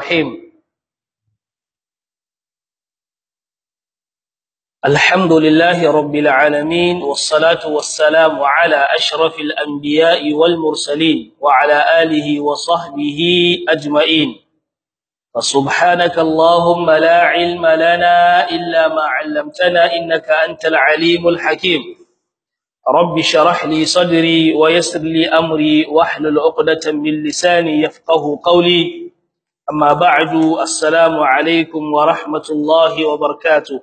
الرحيم الحمد لله رب العالمين والصلاة والسلام على أشرف الأنبياء والمرسلين وعلى آله وصحبه أجمعين فسبحانك اللهم لا علم لنا إلا ما علمتنا إنك أنت العليم الحكيم رب شرح لي صدري ويسر لي أمري واحلل عقدة من لساني يفقه قولي أما بعد السلام عليكم ورحمة الله وبركاته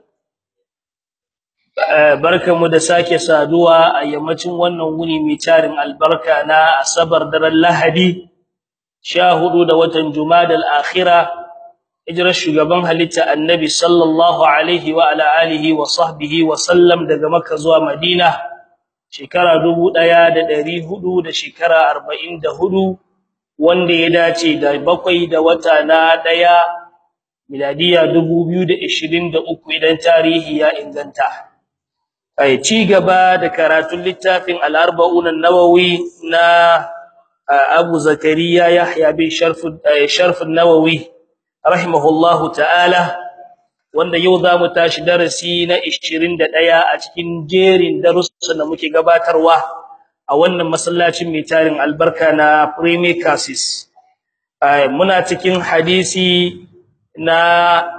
barkamu da sake saduwa a yammacin wannan wuni mai tarin albarka na asabar daren lahadi 14 da watan jumadal akhira hijrar shugaban halitta annabi sallallahu alaihi wa ala alihi wa sahbihi wa sallam daga makka zuwa madina shekara 1400 da shekara 44 wanda ya dace da bakwai da wata na daya miladiya 2023 idan tarihi ya inganta ai ci gaba da karatun littafin al-arba'un an-nawawi na Abu Zakariya Yahya bin Sharf Sharf an-Nawawi rahimahullahu ta'ala wanda yau zamu tashi darasi na 21 a cikin jerin darussan da muke gabatarwa a wannan masallacin mai tarin albarka na Premier Cassis muna cikin hadisi na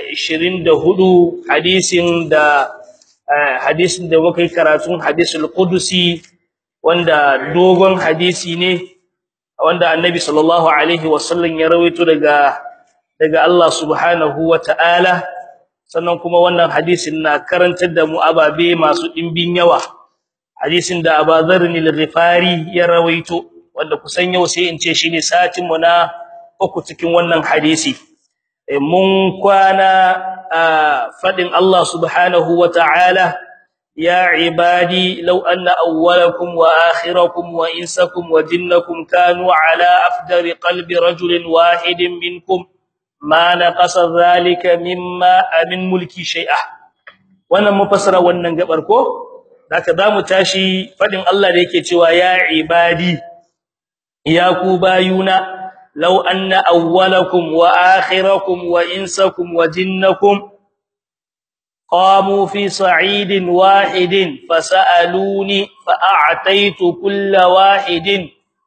24 hadisin da hadisin da muka yi karatun hadisul qudusi wanda dogon hadisi ne wanda annabi sallallahu alaihi wasallam ya rawaito daga daga Allah subhanahu wataala sannan kuma wannan hadisin na karantar da mu ababe masu dimbin yawa hadisin da Abu Dharr al-Ghifari ya rawaito wanda kusan yau sai in ce shine satin mu na uku cikin wannan hadisi mun kwana fadin Allah subhanahu wataala ya ibadi law anna awwalakum wa akhirakum wa insakum wa jinnakum kanu ala afdari qalbi rajulin wahidin minkum ma naqasa dhalika mimma min mulki shay'a wannan mufassara wannan gabar ko zaka zamu tashi fadin Allah da yake cewa ya ibadi ya ku bayuna law anna awwalakum wa akhirakum wa insakum wa jinnakum qamu fi sa'idin wahidin fasaluni fa'ataitu kulla wahidin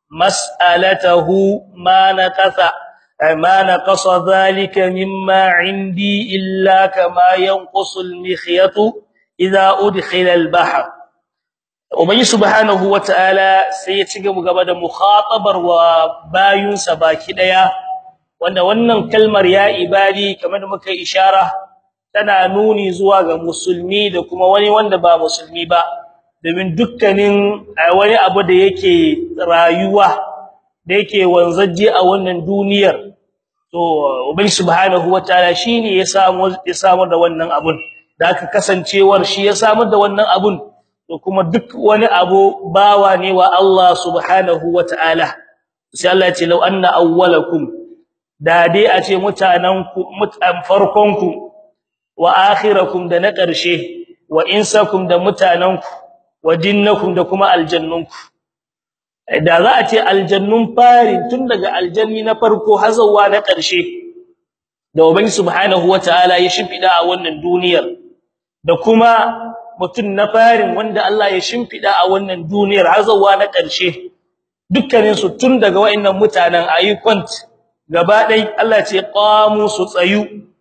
mas'alatahu ma naqasa ما نقص ذلك مما عندي إلا كما ينقص المخيط إذا أدخل البحر وبي سبحانه وتعالى سيتيغا gaba da mukhatabar wa bayun sa baki daya wanda wannan kalmar ya ibadi kamar da muka ishara tana nuni zuwa ga musulmi da kuma wani wanda ba musulmi ba domin dukkanin wani abu da yake rayuwa da yake wanzaje a wannan duniyar to ubangi subhanahu wataala shine ya samu ya samu da wannan abun da aka kasancewar shi ya samu da wannan abun to kuma duk wani abu bawa ne wa Allah subhanahu wataala sai Allah ya ce law anna awwalakum da dai a ce mutananku mutan farkonku wa akhirakum da na ƙarshe wa insakum da mutananku wa jinnakum da kuma aljannunku da za a ce aljannun fari tun daga aljanni na farko har zuwa na ƙarshe da ubangi subhanahu wataala ya shimfida a wannan duniyar da kuma mutun na farin wanda Allah ya shimfida a wannan duniyar har zuwa na ƙarshe dukkanin su tun daga wayannan mutanen ayi kwant gaba dai Allah ce qamu su tsayu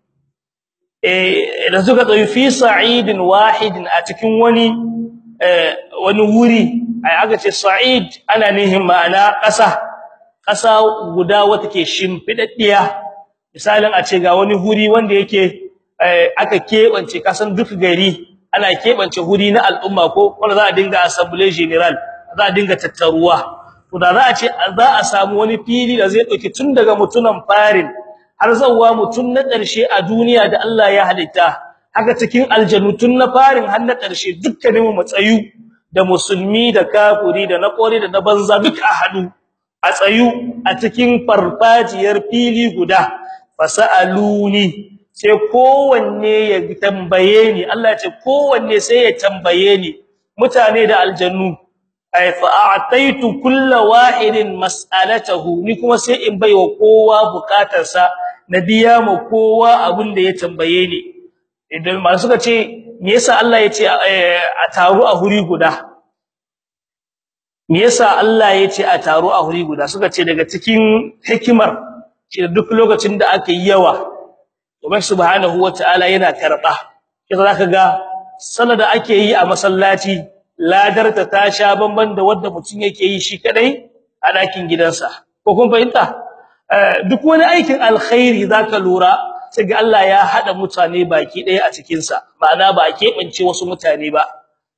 eh da suka tsayu fi sa'idin wahidin a cikin wani wani wuri ai aka ce sa'id ana nihin ma'ana ƙasa ƙasa guda wata ke shimfidaddiya misalin a ce ga wani huri wanda yake aka kebance kasan duk gari ana kebance huri na al'umma ko wanda za a dinga assembly general za a dinga tattaruwa to da za a ce za a samu wani fili da zai dauki tun daga mutunan farin har zawwa mutun na ƙarshe a duniya da Allah ya halitta haka cikin aljannutun na farin har na ƙarshe dukkanin mu matsayu da musulmi da kafiri da na kore da na banza duka a hadu a tsayu a cikin farfajiyar fili guda fasaluni sai kowanne ya tambaye ni Allah ya ce kowanne sai ya tambaye ni mutane da aljannu ay fa a'taitu kullu wahidin mas'alatahu ni kuma sai in baiwa kowa bukatarsa na biya mu kowa abin da ya tambaye ni idan ma suka ce me yasa Allah ya ce a taru a huri guda me yasa Allah ya ce a taru a huri guda suka ce daga cikin hikimar shi duk lokacin da aka yi yawa Ubangiji subhanahu wataala yana karba kisa zaka ga sallar da ake yi a masallaci ladarta ta sha bamban da wanda mutum yake yi shi kadai a dakin gidansa ko kun fahimta duk wani aikin alkhairi zaka lura sai ga Allah ya hada mutane baki daya a cikin sa ma'ana ba keɓance wasu mutane ba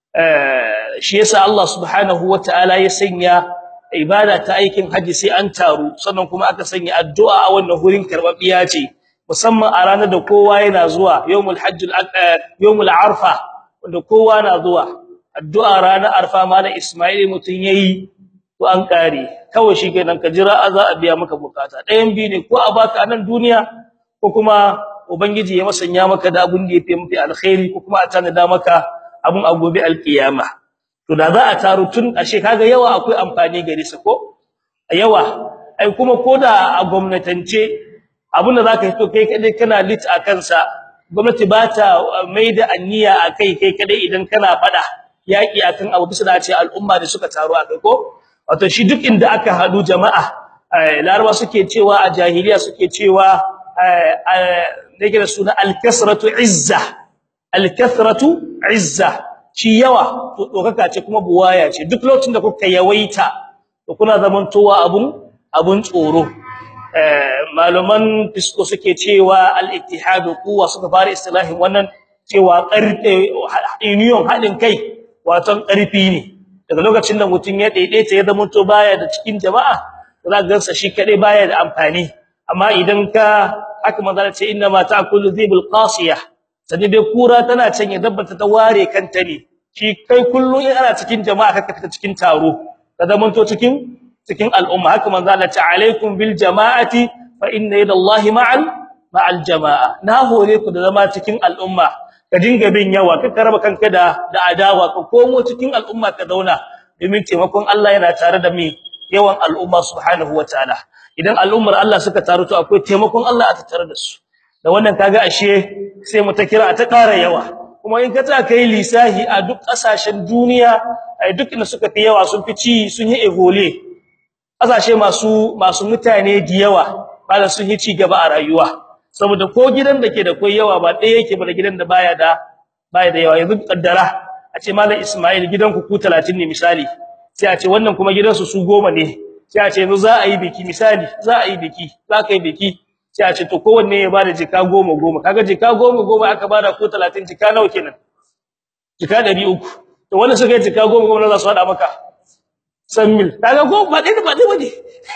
shi yasa Allah subhanahu wataala ya sanya ibada ta aikin haji sai an taru sannan kuma aka sanya addu'a a wannan hurin karbabbiya ce musamman a ranar da kowa yana zuwa yawmul hajjul yawmul arfa wanda kowa na zuwa addu'a ranar arfa malam Isma'il mutun yayi to an kare kawai shikenan ka jira za a biya maka bukata ɗayan bi ne ko a baka nan duniya ko kuma ubangiji ya masanya maka da abun da yafi mafi alkhairi ko kuma a tanada maka abun a gobe alkiyama to da za a taru tun ashe kaga yawa akwai amfani gare sa ko yawa ai kuma koda a gwamnatance abinda zaka fito kai kadai kana lit a kansa gwamnati ba ta maida anniya akai kai kadai idan kana fada yaki akan abu bisa da ce al'umma da suka taru a kai ko wato shi duk inda aka hadu jama'a laraba suke cewa a jahiliya suke cewa nake da suna al-kasratu izza al-kasratu izza shi yawa to dokaka ce kuma buwaya ce duk lokacin da kuka yawaita to kuna zamantowa abun abun tsoro maluman fisko suke cewa al-ittihadu quwwa suka fara istilahin wannan cewa karfe union hadin kai wato karfi ne daga lokacin da mutun ya daidaita ya zama to baya da cikin jama'a za ga sa shi kadai baya da amfani amma idan ka aka manzala ce inna ma ta'kulu dhibul qasiyah sani dai kura tana can ya dabbata ta ware kanta ne shi kai kullu in ana cikin jama'a ka fita cikin taro ka zama to cikin cikin al'umma haka manzo Allah ta alaikum bil jama'ati fa inna yadallahi ma'al ma'al jama'a na hore ku da zama cikin al'umma ka dinga bin yawa ka karaba kanka da da adawa ka komo cikin al'umma ka zauna domin taimakon Allah yana tare da mi yawan al'umma subhanahu wataala idan al'ummar Allah suka taru to akwai taimakon Allah a tattare da su da wannan kaga ashe sai mu ta kira ta ƙara yawa kuma in ka ta kai lisahi a duk ƙasashen duniya ai duk inda suka fi yawa sun fi ci sun yi evole kasashe masu masu mutane da yawa bala sun yi ci gaba a rayuwa saboda ko gidan da ke da koi yawa ba ɗaya yake ba da gidan da baya da baya da yawa yanzu kaddara a ce mallam Ismail gidan ku ku 30 ne misali sai a ce wannan kuma gidansu su goma ne sai a ce yanzu za a yi biki misali za a yi biki za ka yi biki sai a ce to kowanne ya bada jika goma goma kaga jika goma goma aka bada ku 30 jika nawa kenan jika 300 to wannan suka yi jika goma goma za su hada maka san mil kaga ko ba dai ba dai bane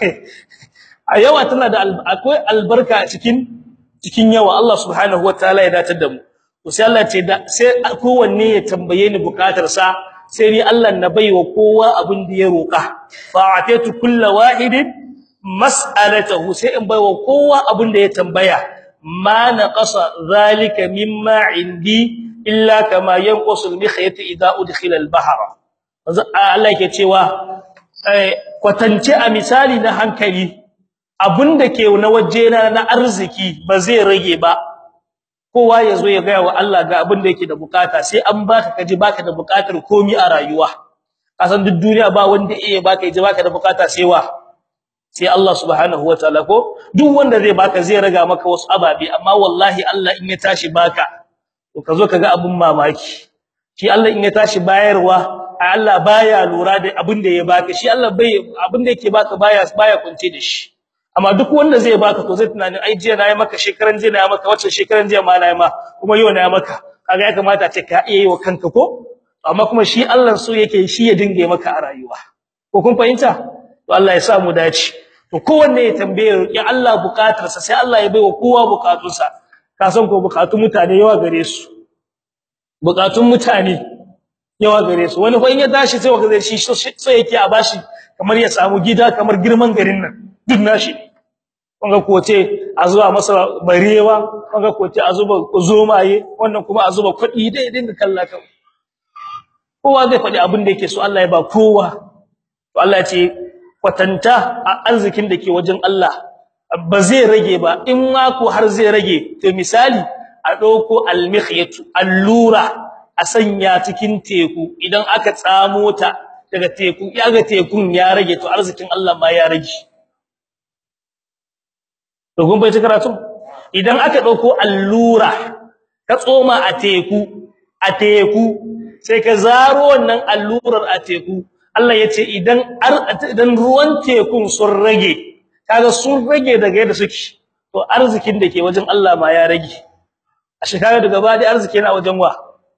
a yawa tana da akwai albarka a cikin cikin yawa Allah subhanahu wataala ya datar da mu to sai Allah ce da sai kowanne ya tambaye ni bukatar sa sai ni Allah na baiwa kowa abin da ya roka fa atatu kullu wahidin mas'alatahu sai in baiwa kowa abin da ya tambaya ma naqasa zalika mimma indi illa kama yanqusu al-mikhyat idha udkhila al-bahra Allah yake cewa kwatance a misali na hankali abinda ke na wajena na arziki ba zai rage ba kowa yazo ya ga wa Allah ga abinda yake da bukata sai an baka kaji baka da bukatar komai a rayuwa kasan duk duniya ba wanda yake baka yaji baka da bukata sai wa sai Allah subhanahu wataala ko duk wanda zai baka zai raga maka wasu ababe amma wallahi Allah in ya tashi baka to kazo kaga abun mamaki shi Allah in ya tashi bayarwa Allah baya lura da abin da ya baka shi Allah bai abin da yake baka baya baya kunce da shi amma duk wanda zai baka to zai tunani ai jiya nayi maka shekaran jiya nayi maka wacce shekaran jiya ma nayi ma kuma yau nayi maka kaga ya kamata ce ka iya yi wa kanka ko amma kuma shi Allah so yake shi ya dinga maka a rayuwa ko kun fahimta to Allah ya sa mu dace to kowanne ya tambaye ya Allah bukatarsa sai Allah ya baiwa kowa bukatunsa ka san ko bukatun mutane yawa gare su bukatun mutane yawa gare su wani fa in ya tashi sai waka zai shi sai yake a bashi kamar ya samu gida kamar girman garin nan duk nashi wanga koce a zuba masa barewa wanga koce a zuba zomaye wannan kuma a zuba kudi dai dinga kalla kan kowa zai faɗi abin da yake so Allah ya ba kowa to Allah ya ce kwatanta a arzikin da ke wajen Allah ba zai rage ba in ma ko har zai rage to misali a dauko almikhyatu allura a sanya cikin teku idan aka tsamo ta daga teku yaga tekun ya rage to arzikin Allah ma ya rage to gun bai karatu idan aka dauko allura ka tsoma a teku a teku sai ka zaro wannan allurar a teku Allah yace idan idan ruwan tekun sun rage kaga sun rage daga yadda suke to arzikin da ke wajen Allah ma ya rage a shekara daga badi arziki yana wajen wa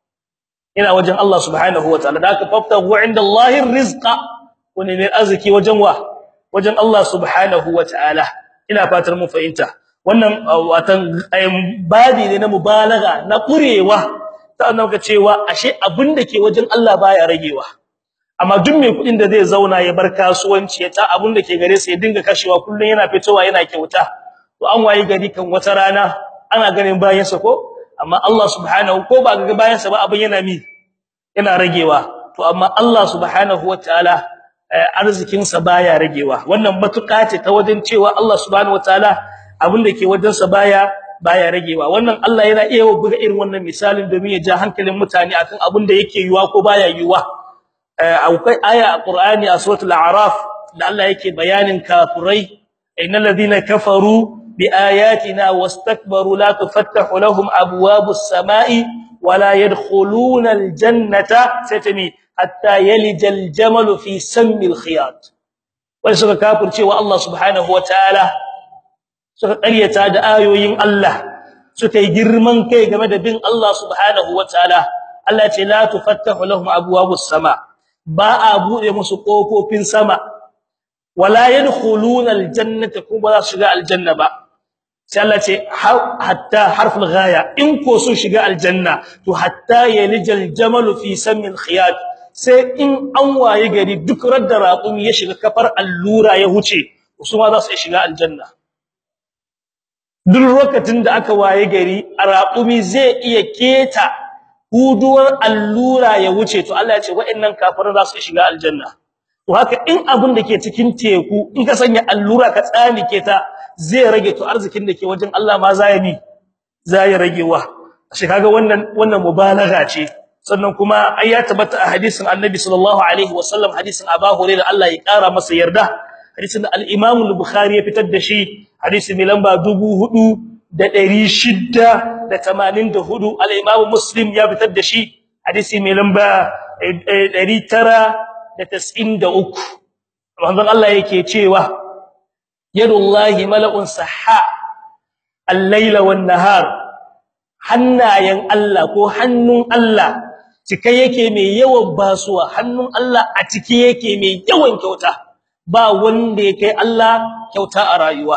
yana wajen Allah subhanahu wataala da aka faftahu inda Allahi rizqa wani ne arziki wajen wa wajen Allah subhanahu wataala ina fatar mun fahimta wannan watan badi ne na mubalaga na kurewa sannan ka cewa ashe abin da ke wajen Allah baya ragewa amma duk mai kudin da zai zauna ya bar kasuwanci ya ta abin da ke gare sa ya dinga kashewa kullun yana fitowa yana kyauta to an wayi gari kan wata rana ana ganin bayan sa ko amma Allah subhanahu ko ba ga bayan sa ba abin yana mi yana ragewa to amma Allah subhanahu wataala arzikin sa baya ragewa wannan matuƙa ce ta wajen cewa Allah subhanahu wataala abin da ke wajen sa baya baya ragewa wannan Allah yana iya buga irin wannan misalin domin ya ja hankalin mutane akan abin da yake yiwa ko baya yiwa akwai aya a Qur'ani a suratul a'raf da Allah yake bayanin kafirai innal ladina kafaru biayatina wastakbaru la tufattahu lahum abwabus samai wala yadkhuluna aljannata satami hatta yalija aljamal fi sammil khiyat wai suka kafirce wa Allah subhanahu wataala suka ƙaryata da ayoyin Allah suka yi girman kai game da bin Allah subhanahu wataala Allah ce la tufattahu lahum abwabus sama ba a bude musu kofofin sama wala yadkhuluna aljannata kuma za su shiga aljanna ba sai Allah ce hatta harful ghaya in ko sun shiga aljanna to hatta yalijal jamalu fi samil khiyat sai in an waye gari duk radda raqumi ya shiga kafar allura ya huce su ma za su shiga aljanna duk lokacin da aka waye gari raqumi zai iya keta huduwar allura ya wuce to Allah ya ce wa'annan kafirin za su shiga aljanna to haka in abun da ke cikin teku in ka sanya allura ka tsanike ta zai rage to arzikin da ke wajen Allah ma zai mi zai ragewa shi kaga wannan wannan mubalagha ce sannan kuma ai ya tabbata a hadisin Annabi sallallahu alaihi wasallam hadisin Abu Hurairah Allah ya kara masa yarda hadisin al-Imam al-Bukhari ya fitar da shi hadisi mai lamba 4684 al-Imam Muslim ya fitar da shi hadisi mai lamba 993 manzon Allah yake cewa yadullahi mala'un sahha al-laila wan-nahar hannayen Allah ko hannun Allah cike yake mai yawan basuwa hannun Allah a cike yake mai yawan kyauta ba wanda yake Allah kyauta a rayuwa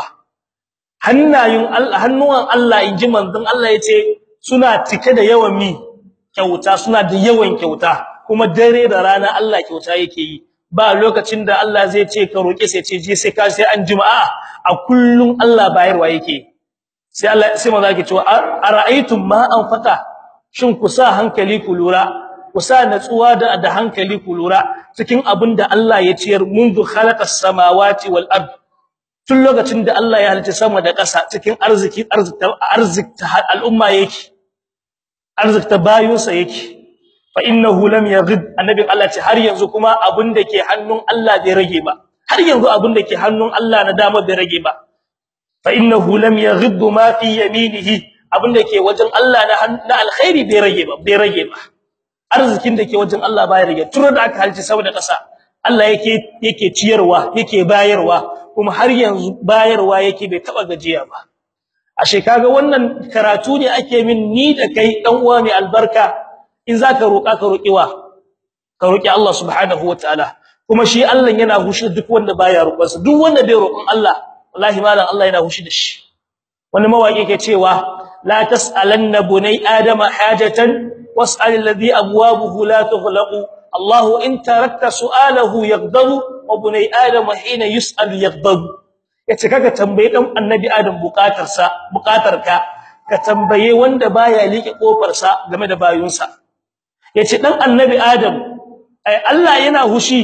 hannayen Allah hannuwan Allah inji manzon Allah yace suna cike da yawan mi kyauta suna da yawan kyauta kuma dare da rana Allah kyauta yake yi ba lokacin da Allah zai ce ka roke sai ce je sai ka sai an jima'a a kullun Allah bayarwa yake sai Allah sai manzo yake cewa ara'aytum ma anfaqa shin ku sa hankali ku lura ku sa natsuwa da da hankali ku lura cikin abinda Allah ya ciyar mundu khalaqas samawati wal ard tun lokacin da Allah ya halitta sama da ƙasa cikin arziki arzikta arzikta al'umma yake arzikta bayunsa yake fa innahu lam yaghid annabi Allah ce har yanzu kuma abinda ke hannun Allah bai rage ba har yanzu abinda ke hannun Allah na dama bai rage ba fa innahu lam yaghid ma fi yaminihi abinda ke wajen Allah na alkhairi bai rage ba bai rage ba arzikin da ke wajen Allah bai rage tun da aka halci saboda kasa Allah yake yake ciyarwa yake bayarwa kuma har yanzu bayarwa yake bai taba gajiya ba ashe kaga wannan karatu ne ake min ni da kai dan uwa mai albarka in zaka roka ka roki wa ka roki Allah subhanahu wataala kuma shi Allah yana hushi duk wanda baya roƙonsa duk wanda bai roƙon Allah wallahi malam Allah yana hushi da shi wani mawaki yake cewa la tasalanna bunai adama hajatan was'al alladhi abwabuhu la tughlaqu Allah in tarakta su'alahu yaghdabu wa bunai adama hina yus'al yaghdabu yace kaga tambaye dan annabi adam bukatarsa bukatarka ka tambaye wanda baya liƙe kofarsa game da bayunsa yace dan annabi adam ai Allah yana hushi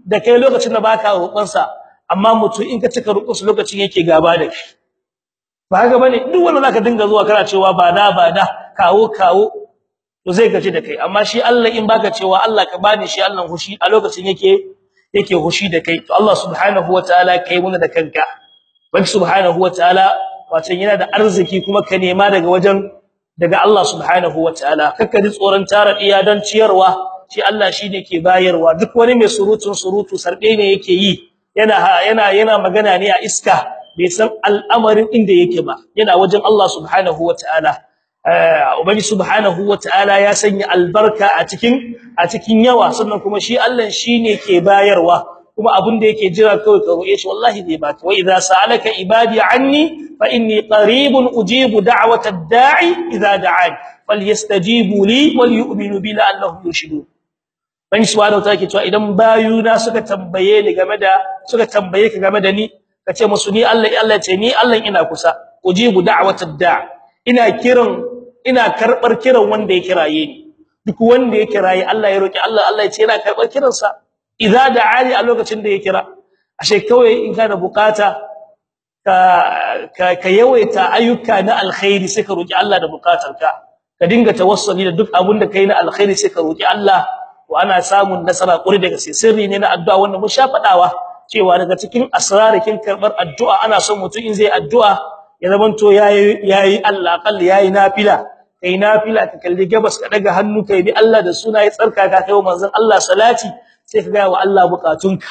da kai lokacin da baka roƙon sa amma mutum in ka cika roƙon sa lokacin yake gaba da kai ba haka bane duk wanda zaka dinga zuwa kana cewa ba da ba da kawo kawo to zai gaji da kai amma shi Allah in baka cewa Allah ka bani shi Allah hushi a lokacin yake yake hushi da kai to Allah subhanahu wataala kai muna da kanka wani subhanahu wataala wato yana da arziki kuma ka nema daga wajen daga Allah subhanahu wataala kakka ji tsoron tara iya dan ciyarwa shi Allah shine ke bayarwa duk wani mai surutun surutu sarbe ne yake yi yana yana yana magana ne a iska bai san al'amarin inda yake ba yana wajen Allah subhanahu wataala ubangi subhanahu wataala ya sanya albarka a cikin a cikin yawa sannan kuma shi Allah shine ke bayarwa kuma abin da yake jira kawai ka roƙe shi wallahi zai baka wa idza sa'alaka ibadi anni fa inni qaribun ujibu da'wata ad-da'i idza da'an falyastajibu li wal yu'minu bi la'allahum yushidun bani subhanahu wataala ke cewa idan bayuna suka tambaye ni game da suka tambaye ka game da ni kace musu ni Allah Allah ce ni Allah ina kusa ujibu da'wata ad-da'i ina kiran ina karbar kiran wanda ya kiraye ni duk wanda ya kiraye Allah ya roki Allah Allah ya ce ina karbar kiransa idza da'ani a lokacin da ya kira ashe kawai in kana bukata ka ka, ka yawaita ayyuka na alkhairi sai ka roki Allah da bukatarka ka dinga tawassuli da duk abin da kai na alkhairi sai ka roki Allah wa ana samun nasara kuri daga sai sirri ne na addu'a wanda mun sha fadawa cewa daga cikin asrarikin karbar addu'a ana son mutum in zai addu'a ya zamanto yayi yayi Allah kalli yayi nafila kai nafila ka kalli gabas ka daga hannu kai bi Allah da suna ya tsarka ka kai manzon Allah salati sai ka ga wa Allah bukatunka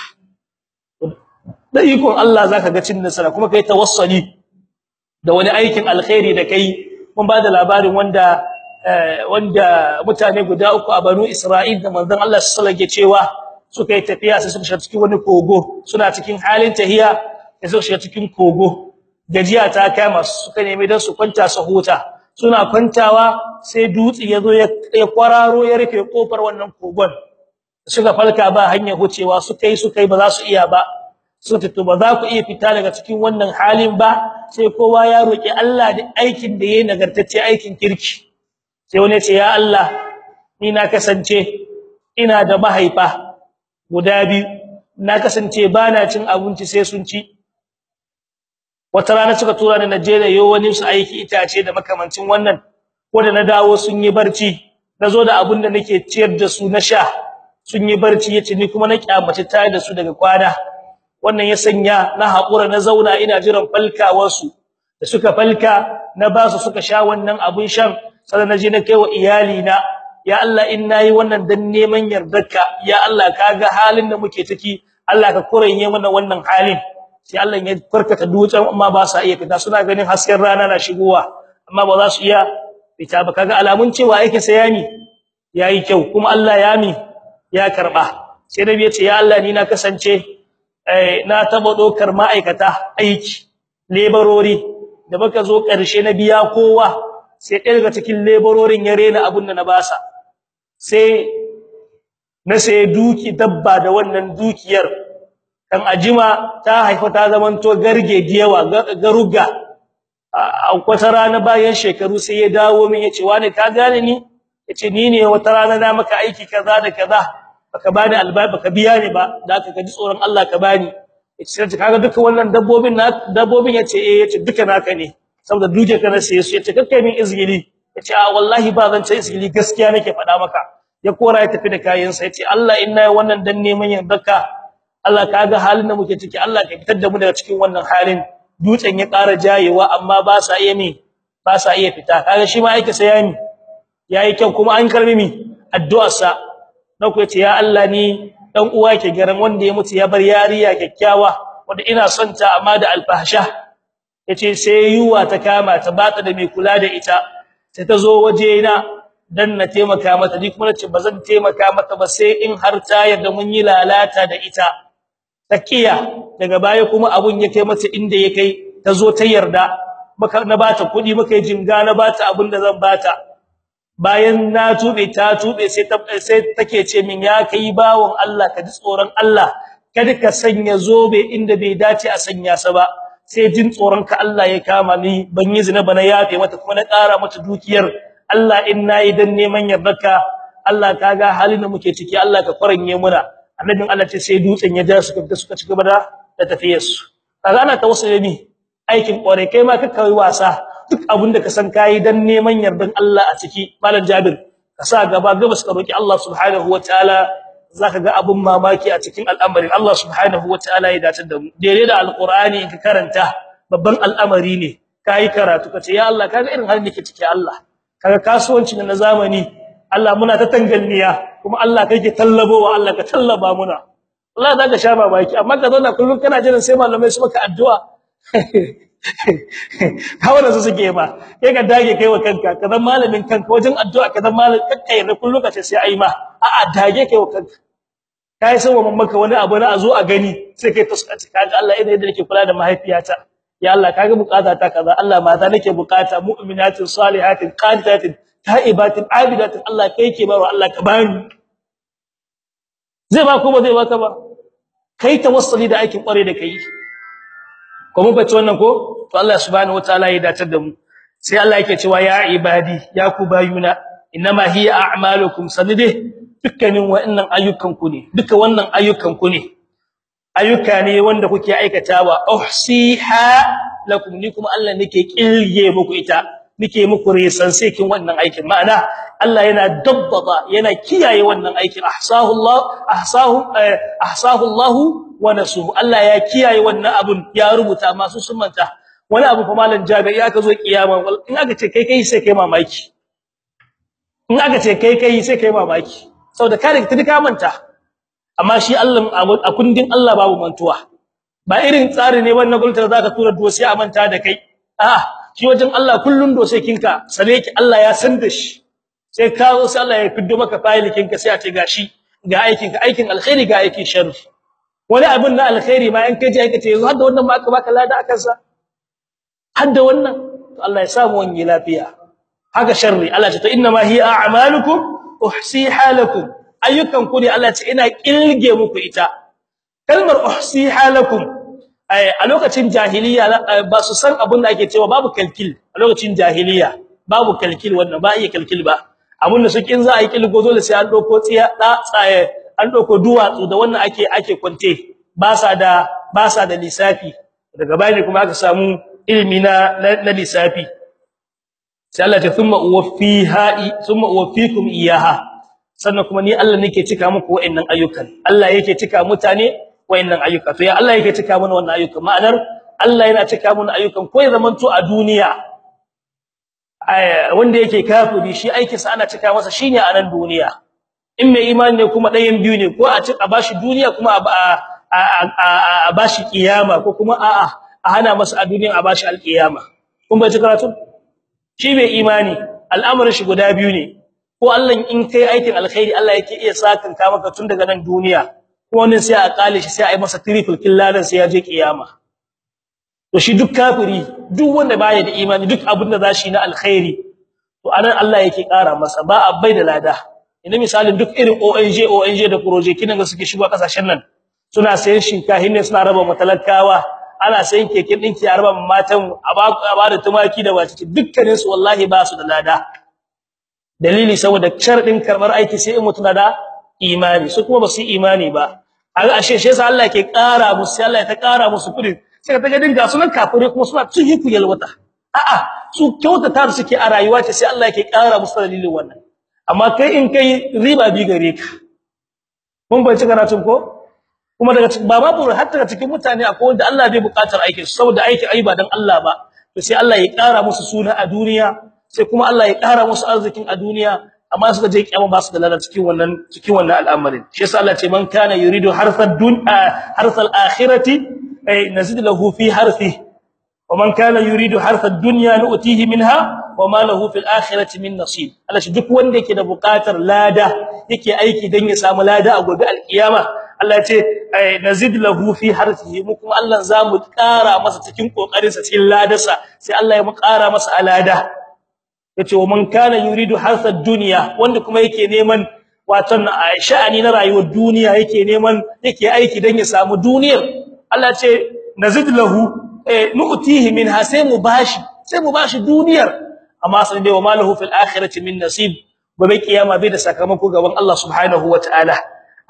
da ikon Allah zaka ga cin nasara kuma kai tawassuli da wani aikin alkhairi da kai mun ba da labarin wanda wanda mutane guda uku a Banu Isra'il da manzon Allah sallallahu alaihi cewa suka yi tafiya sai suka shiga cikin wani kogo suna cikin halin tahiya sai suka shiga cikin kogo gajiya ta kama suka nemi dan su kwanta su huta suna kwantawa sai dutsi yazo ya kwararo ya rufe kofar wannan kogon suka falka ba hanyar hucewa suka yi suka yi ba za su iya ba suka to ba za ku iya fita daga cikin wannan halin ba sai kowa ya roki Allah da aikin da yayi nagartacce aikin kirki sai wani ya ce ya Allah ni na kasance ina da mahaifa guda biyu na kasance bana cin abinci sai sun ci wata rana suka tura ni Najeriya yo wani su aiki itace da makamancin wannan wanda na dawo sun yi barci nazo da abun da nake ciyar da su na sha sun yi barci yace ni kuma na kyamace tare da su daga kwana wannan ya sanya na hakura na zauna ina jiran falkawar su da suka falka na ba su suka sha wannan abun shan sai na je na kai wa iyali na ya Allah in nayi wannan dan neman yardarka ya Allah kaga halin da muke ciki Allah ka kuranye mana wannan halin sai Allah ya farkata dutsen amma ba sa iya fita suna ganin hasken rana na shigowa amma ba za su iya fita ba kaga alamun cewa yake sayani yayi kyau kuma Allah ya mi ya karba sai nabi ya ce ya Allah ni na kasance eh na taba dokar ma'aikata aiki lebarori da baka zo karshe na biya kowa sai ɗaya daga cikin lebarorin ya rena abun da na basa sai na sai duki dabba da wannan dukiyar kan ajima ta haifa ta zamanto garge diyawa garuga a wata rana bayan shekaru sai ya dawo min yace wani ka gane ni yace ni ne wata rana na maka aiki kaza da kaza baka bani albabi baka biya ni ba da aka ji tsoron Allah ka bani yace sai kaga duka wannan dabbobin na dabbobin yace eh yace duka naka ne saboda duke kana sai su yace kakkai min izgili yace a wallahi ba zan ce izgili gaskiya nake faɗa maka ya kora ya tafi da kayan sa yace Allah inna wannan dan neman yardarka Allah kaga halin da muke ciki Allah ka fitar da mu daga cikin wannan halin dutsen ya ƙara jayewa amma ba sa iya me ba sa iya fita kaga shi ma yake sayani yayi kyau kuma an karbi mi addu'ar sa na ku yace ya Allah ni dan uwa ke garan wanda ya mutu ya bar yariya kyakkyawa wanda ina son ta amma da alfahsha yace sai yuwa ta kama ta bata da mai kula da ita sai ta zo waje na dan na taimaka mata ni kuma nace bazan taimaka mata ba sai in har ta yarda mun yi lalata da ita takiya daga baya kuma abun ya kai mata inda ya kai ta zo ta yarda maka na bata kudi muka yi jinga na bata abun da zan bata bayan na tube ta tube sai ta sai take ce min ya kai bawon Allah ka ji tsoron Allah kada ka sanya zobe inda bai dace a sanya sa ba sai jin tsoron ka Allah ya kama ni ban yi zina bana yafe mata kuma na ƙara mata dukiyar Allah in nayi dan neman yardarka Allah kaga halin da muke ciki Allah ka faranye muna annabin Allah ce sai dutsen ya ja suka fita suka ci gaba da da tafiyar su kaga ana tawassuli ne aikin kware kai ma ka kai wasa duk abinda ka san kai dan neman yardan Allah a ciki malam Jabir ka sa gaba gabas ka roki Allah subhanahu wataala zaka ga abun mamaki a cikin al'amarin Allah subhanahu wataala ya dace da mu daidai da alqur'ani in ka karanta babban al'amari ne kai karatu kace ya Allah kaga irin halin da ke ciki Allah kaga kasuwanci na zamani Allah muna ta tangalniya kuma Allah kake tallabowa Allah ka tallaba muna Allah zaka sha babaki amma ka zauna kullun kana jiran sai malamai su maka addu'a hawa su suke ba kai ka dage kai wa kanka ka zama malamin kanka wajen addu'a ka zama malamin kakkai na kullun ka ce sai ai ma a'a dage kai wa kanka kai san wa mamaka wani abu na azo a gani sai kai tuskaci kaga Allah idan yadda nake kula da mahaifiyata ya Allah kaga bukata ta kaza Allah mata nake bukata mu'minatin salihatin qanitatin ta'ibatin abidatin Allah kai ke bawa Allah ka bani zai ba ko ba zai baka ba kai tawassuli da aikin kware da kai ko mun bace wannan ko to Allah subhanahu wataala ya dace da mu sai Allah yake cewa ya ibadi ya ku bayuna inma hiya a'malukum sanide dukkanin wa'annan ayyukan ku ne duka wannan ayyukan ku ne ayyuka ne wanda kuke aikatawa uhsiha lakum ni kuma Allah nake kilge muku ita nake muku resan sai kin wannan aikin ma'ana Allah yana dabbaba yana kiyaye wannan aikin ahsahu Allah ahsahu ahsahu Allah wa nasuhu Allah ya kiyaye wannan abun ya rubuta masu sun manta wani abu fa malan jabi ya ka zo kiyama in aka ce kai kai sai kai mamaki in aka ce kai kai sai kai mamaki saboda ka riga ka manta amma shi Allah a kundin Allah babu mantuwa ba irin tsari ne wannan gultar zaka tura dosi a manta da kai a'a shi wajen Allah kullun dosekinka sane ki Allah ya san da shi sai ka zo sai Allah ya fiddo maka fayilikinka sai a ce gashi ga aikin ka aikin alkhairi ga aikin sharri wani abin na alkhairi ma in kaje aikace yanzu har da wannan ma aka baka lada akan sa har da wannan to Allah ya samu wani lafiya haka sharri Allah ya ce to inna ma hiya a'malukum uhsiha lakum ayyukan ku ne Allah ya ce ina kilge muku ita kalmar uhsiha lakum a lokacin jahiliya ba su san abin da ake cewa babu kalkil a lokacin jahiliya babu kalkil wannan ba iya kalkil ba abin da su kin za a yi kilgo dole sai an dauko tsiya da tsaye an dauko duwatsu da wannan ake ake kwante ba sa da ba sa da lissafi daga bayani kuma aka samu ilimi na na lissafi sai Allah ta thumma uwaffiha thumma uwaffikum iyaha sannan kuma ni Allah nake cika muku wa'annan ayyukan Allah yake cika mutane wayannan ayyuka to ya Allah yake cika mana wannan ayyuka ma'anar Allah yana cika mana ayyukan ko ya zamanto a duniya wanda yake kafiri shi aikin sa ana cika masa shine a nan duniya in mai imani ne kuma ɗayan biyu ne ko a ci a bashi duniya kuma a a bashi kiyama ko kuma a a hana masa a duniya a bashi alkiyama kun bai ci karatu shi mai imani al'amarin shi guda biyu ne ko Allah in kai aikin alkhairi Allah yake iya sakan ka maka tun daga nan duniya wani sai a kale shi sai a yi masa triple killadan sai ya je kiyama to shi duk kafiri duk wanda baya da imani duk abin da zashi na alkhairi to anan Allah yake kara masa ba abai da lada ina misalin duk irin ONG ONG da project kinan da suke shigo kasashen nan suna sayan shinkahi ne suna raba matalakawa ana sayan keken dinki a raba matan a ba da tumaki da wace dukkanin su wallahi ba su da lada dalili saboda sharadin karbar aiki sai in mutuna da imani su kuma ba su imani ba aga ashe shi yasa Allah ke ƙara musu sai Allah ya ta ƙara musu kudi sai ka ga dinga sunan kafire kuma suna cin hiku yalwata a'a su kyautata da suke a rayuwa ce sai Allah yake ƙara musu dalilin wannan amma kai in kai riba bi gare ka mun bai ci karatun ko kuma daga ba ma buru hatta daga cikin mutane akwai wanda Allah bai buƙatar aikin su saboda aikin ai ba dan Allah ba to sai Allah ya ƙara musu suna a duniya sai kuma Allah ya ƙara musu arzikin a duniya amma suka je kiyama ba su da lada cikin wannan cikin wannan al'amarin shi yasa Allah ce man kana yuridu harsad dunya harsal akhirati ay nazid lahu fi harthi wa man kana yuridu harsad dunya nu'tihi minha wa ma lahu fil akhirati min nasib Allah shi duk wanda yake da buƙatar lada yake aiki dan ya samu lada a gobe alkiyama Allah ya ce ay nazid lahu fi harthihi mu kuma Allah zamu ƙara masa cikin kokarin sa cikin ladarsa sai Allah ya mu ƙara masa alada yace wa man kana yuridu harsad dunya wanda kuma yake neman watan sha'ani na rayuwar duniya yake neman yake aiki dan ya samu duniyar Allah ce nazid lahu eh nu'tihi minha sai mu bashi sai mu bashi duniyar amma sai dai wa malahu fil akhirati min nasib gobe kiyama bai da sakamako gaban Allah subhanahu wataala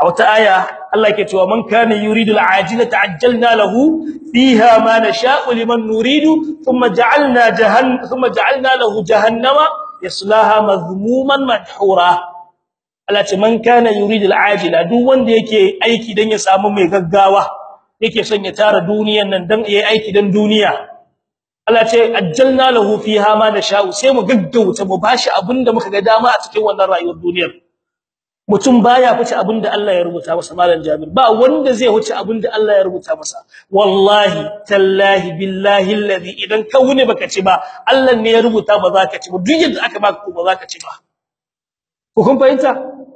a wata aya Allah yake cewa man kana yuridu al'ajila ta'ajjalna lahu fiha ma nasha'u liman nuridu thumma ja'alna jahannama thumma ja'alna lahu jahannama yaslaha madhmuman madhura Allah ce man kana yuridu al'ajila duk wanda yake aiki dan ya samu mai gaggawa yake son ya tara duniyan nan dan yayi aiki dan duniya Allah ce ajjalna lahu fiha ma nasha'u sai mu gaggauta mu bashi abinda muka ga dama a cikin wannan rayuwar duniyar mutum baya fice abinda Allah ya rubuta masa malam Jabir ba wanda zai huce abinda Allah ya rubuta masa wallahi tallahi billahi alladhi idan ka wune baka ci ba Allah ne ya rubuta ba za ka ci ba duk yadda aka baka ko ba za ka ci ba ko kun fahimta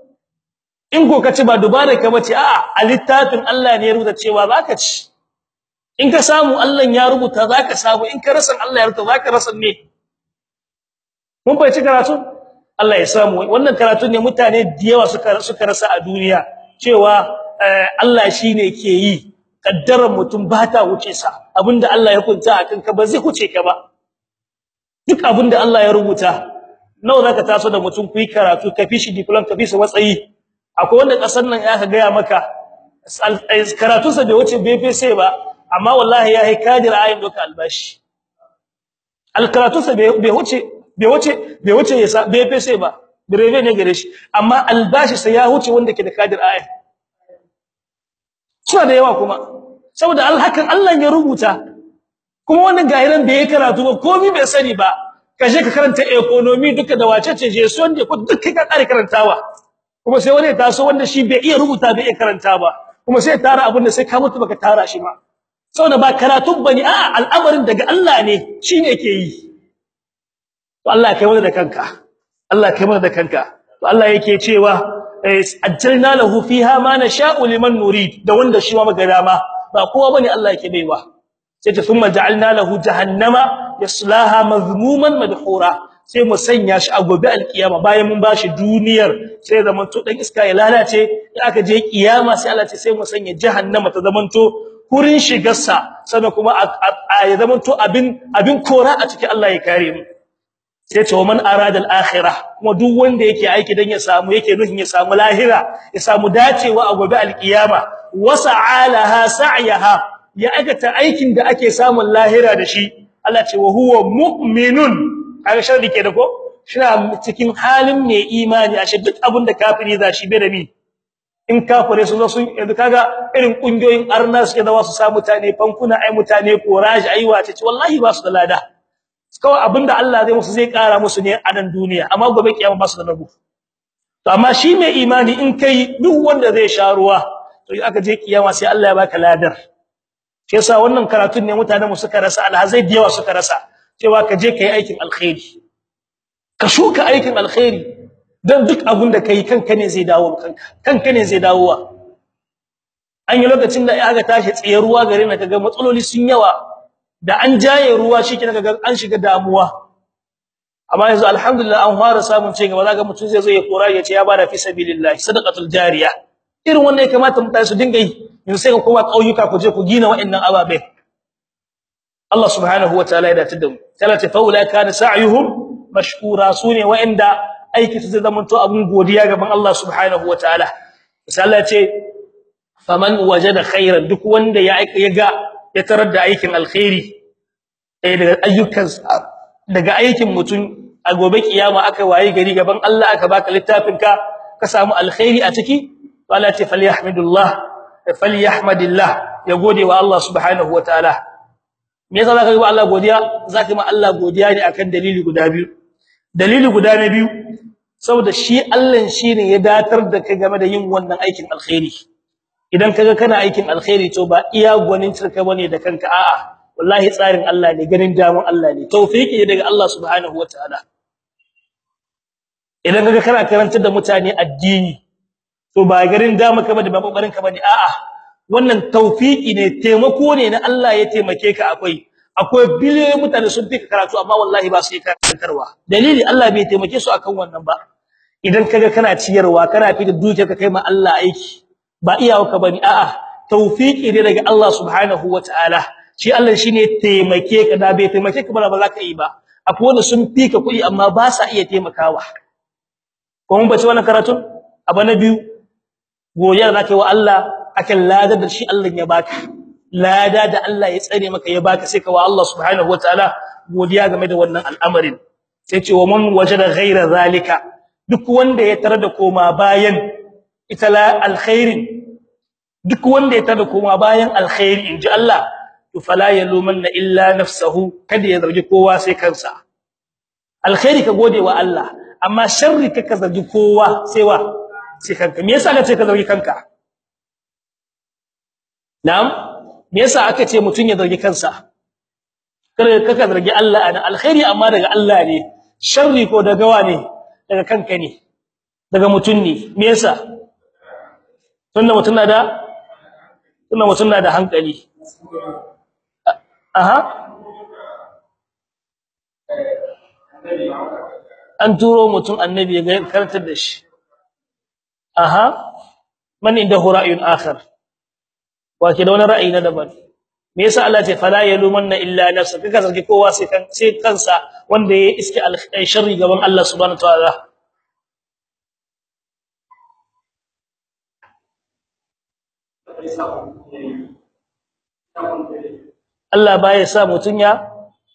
in ko ka ci ba dubare ka bace a'a a littafin Allah ne ya rubuta cewa za ka ci in ka samu Allah ya rubuta za ka samu in ka rasa Allah ya rubuta za ka rasa ne mun fahimci karatu Allah ya samu wannan karatu ne mutane da yawa suka suka rasa a duniya cewa Allah shine ke yi kaddarar mutum ba ta wuce sa abinda Allah ya kunta akan ka ba zai huce ka ba duk abinda Allah ya rubuta nawa zaka taso da mutum kuyi karatu ka fishi diploma ka fishi matsayi akwai wanda kasar nan ya ka ga maka karatu sa bai wuce BPC ba amma wallahi ya yi kadir ayin doka albashi alkaratu sa bai wuce bai wuce bai wuce ya bai fese ba breve ne gare shi amma albashi sai ya wuce wanda ke da kadir aya suna da yawa kuma saboda alhakan Allah ya rubuta kuma wannan gahiran bai karatu ba komai bai sani ba kaje ka karanta economy duka da wace ce je son da duka ka kare karantawa kuma sai wani taso wanda shi bai iya rubuta bai iya karanta ba kuma sai tara abin da sai ka mutu baka tara shi ba saboda ba karatun bane a'a al'amarin daga Allah ne shine yake yi to Allah kai mana da kanka Allah kai mana da kanka to Allah yake cewa ajjalna lahu fiha ma nasha'u liman nurid da wanda shi ma magana ma ba kowa bane Allah yake baiwa sai ta thumma ja'alna lahu jahannama yaslaha mazmuman madhura sai mu sanya shi a gobe alkiyama bayan mun bashi duniyar sai zamanto dan iska ya lalace in aka je kiyama sai Allah ce sai mu sanya jahannama ta zamanto kurin shigarsa sannan kuma ya zamanto abin abin kora a cikin Allah ya kare mu sai ce man arada al-akhirah kuma duk wanda yake aiki dan ya samu yake nufin ya samu lahira ya samu dacewa a gobe alkiyama wasa'alaha sa'yaha ya aikata aikin da ake samun lahira da shi Allah ce wa huwa mu'minun kaga sharri ke da ko shina cikin halin mai imani ashe duk abin da kafiri za shi bai da mi in kafire sun zo sun yanzu kaga irin kungiyoyin arna suke da wasu sa mutane fankuna ai mutane courage ai wace ce wallahi ba su da lada kawai abinda Allah zai musu zai kara musu ne a nan duniya amma gobe kiyama ba su da rabu to amma shi mai imani in kai duk wanda zai sha ruwa to aka je kiyama sai Allah ya baka ladar shi yasa wannan karatun ne mutanen mu suka rasa alhazai da yawa suka rasa cewa ka je kai aikin alkhairi ka shuka aikin alkhairi dan duk abin da kai kanka ne zai dawo kanka kanka ne zai dawowa an yi lokacin da aka tashi tsaye ruwa gare na kaga matsaloli sun yawa da an jaye ruwa shike kaga an shiga damuwa amma yanzu alhamdulillah an fara samun ci gaba zaka mutum zai zo ya kora ya ce ya bada fi sabilillah sadaqatul jariya irin wannan ya kamata mutane su dinga yi yanzu sai ka koma kauyuka ku je ku gina wa'annan ababe Allah subhanahu wataala ya dace da mu talata faula kana sa'yuhum mashkura sune wa'anda aiki su zama to abun godiya gaban Allah subhanahu wataala sai Allah ya ce faman wajada khairan duk wanda ya ya ga ya tarar da aikin alkhairi eh daga ayyukan daga aikin mutum a gobe kiyama aka waye gari gaban Allah aka baka littafin ka ka samu alkhairi a ciki wala ta falyahmidullah falyahmadillah ya gode wa Allah subhanahu wataala me yasa zaka yi wa Allah godiya zaka yi ma Allah godiya ne akan dalili guda biyu dalili guda na biyu saboda shi Allah shine ya datar da kai game da yin wannan aikin alkhairi idan kaga kana aikin alkhairi to ba iya gwanin cirka bane da kanka a'a wallahi tsarin Allah ne ganin damun Allah ne tawfiki ne daga Allah subhanahu wataala idan kaga kana karantar da mutane addini to ba garin dama ka bane ba kokarin ka bane a'a wannan tawfiki ne taimako ne na Allah ya taimake ka akwai akwai biliyoyin mutane sun fi karatu amma wallahi ba su yi karantarwa dalili Allah bai taimake su akan wannan ba idan kaga kana ciyarwa kana fi da dukiyar ka kai ma Allah aiki ba iyawarka bane a'a tawfiki ne daga Allah subhanahu wataala shi Allah shine taimake ka da bai taimake ka ba za ka yi ba akwai wanda sun fi ka kuɗi amma ba sa iya taimakawa ko mun bace wannan karatun abu na biyu godiya da kai wa Allah akan ladar da shi Allah ya baka lada da Allah ya tsare maka ya baka sai ka wa Allah subhanahu wataala godiya game da wannan al'amarin sai ce wa man wajada ghayra zalika duk wanda ya tarar da koma bayan ita la alkhairin duk wanda ya tarar da koma bayan alkhairi inji Allah to fala yalumanna illa nafsuhu kada ya zargi kowa sai kansa alkhairi ka gode wa Allah amma sharri ka ka zargi kowa sai wa sai kanka me yasa ka ce ka zargi kanka na'am me yasa aka ce mutun ya zargi kansa kada ka ka zargi Allah ana alkhairi amma daga Allah ne sharri ko daga wa ne daga kanka ne daga mutun ne me yasa tunda mutun na da tunda mutun na da hankali aha an turo mutum annabi ya karantar da shi aha man indahu ra'yun akhar wa ke da wani ra'ayi na daban me yasa Allah ce fala yalumanna illa nafsa kaka zargi kowa sai kan sai kansa wanda ya iske al-sharri gaban Allah subhanahu wa ta'ala Allah baya sa mutun ya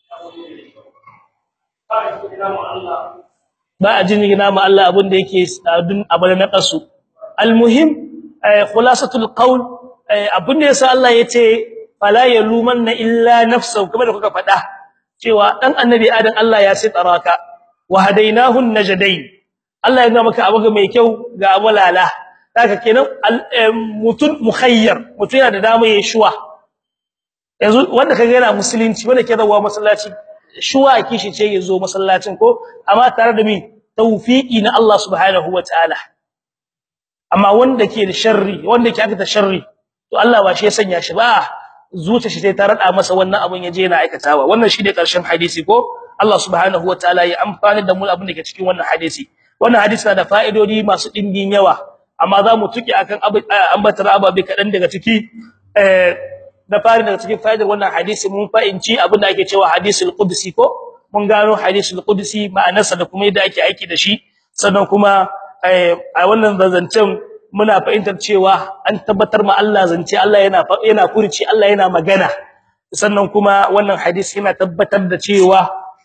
ba a jin gina ma Allah abin da yake abin abin na kasu almuhim khulasatul qaul abin da yasa Allah yace fala yalumanna illa nafsuhu kuma da kuka faɗa cewa dan annabi adam Allah ya sitaraka wa hadainahu najdain Allah ya ga maka abu mai kyau ga amalala haka kenan mutun mukhayyar mutun yana da dama yayin shuwa yanzu wanda kaga yana musulunci wanda ke zawa masallaci shuwa kishi ce yazo masallacin ko amma tare da mi tawfiki na Allah subhanahu wataala amma wanda ke da sharri wanda ke aikata sharri to Allah ba shi ya sanya shi ba zuciya shi sai ta rada masa wannan abun yaje yana aikatawa wannan shine karshen hadisi ko Allah subhanahu wataala ya amfani da mu abin da ke cikin wannan hadisi wannan hadisi na da fa'idodi masu dimbin yawa amma za mu tuki akan ambatar ababe kadan daga ciki eh da fari daga cikin fa'idar wannan hadisi mun fa'inci abin da ake cewa hadisul qudsi ko mun gano hadisul qudsi ma'anarsa da kuma yadda ake aiki da shi sannan kuma a wannan zancen muna fahimtar cewa an tabbatar ma Allah zance Allah yana yana furci Allah yana magana sannan kuma wannan hadisi yana tabbatar da cewa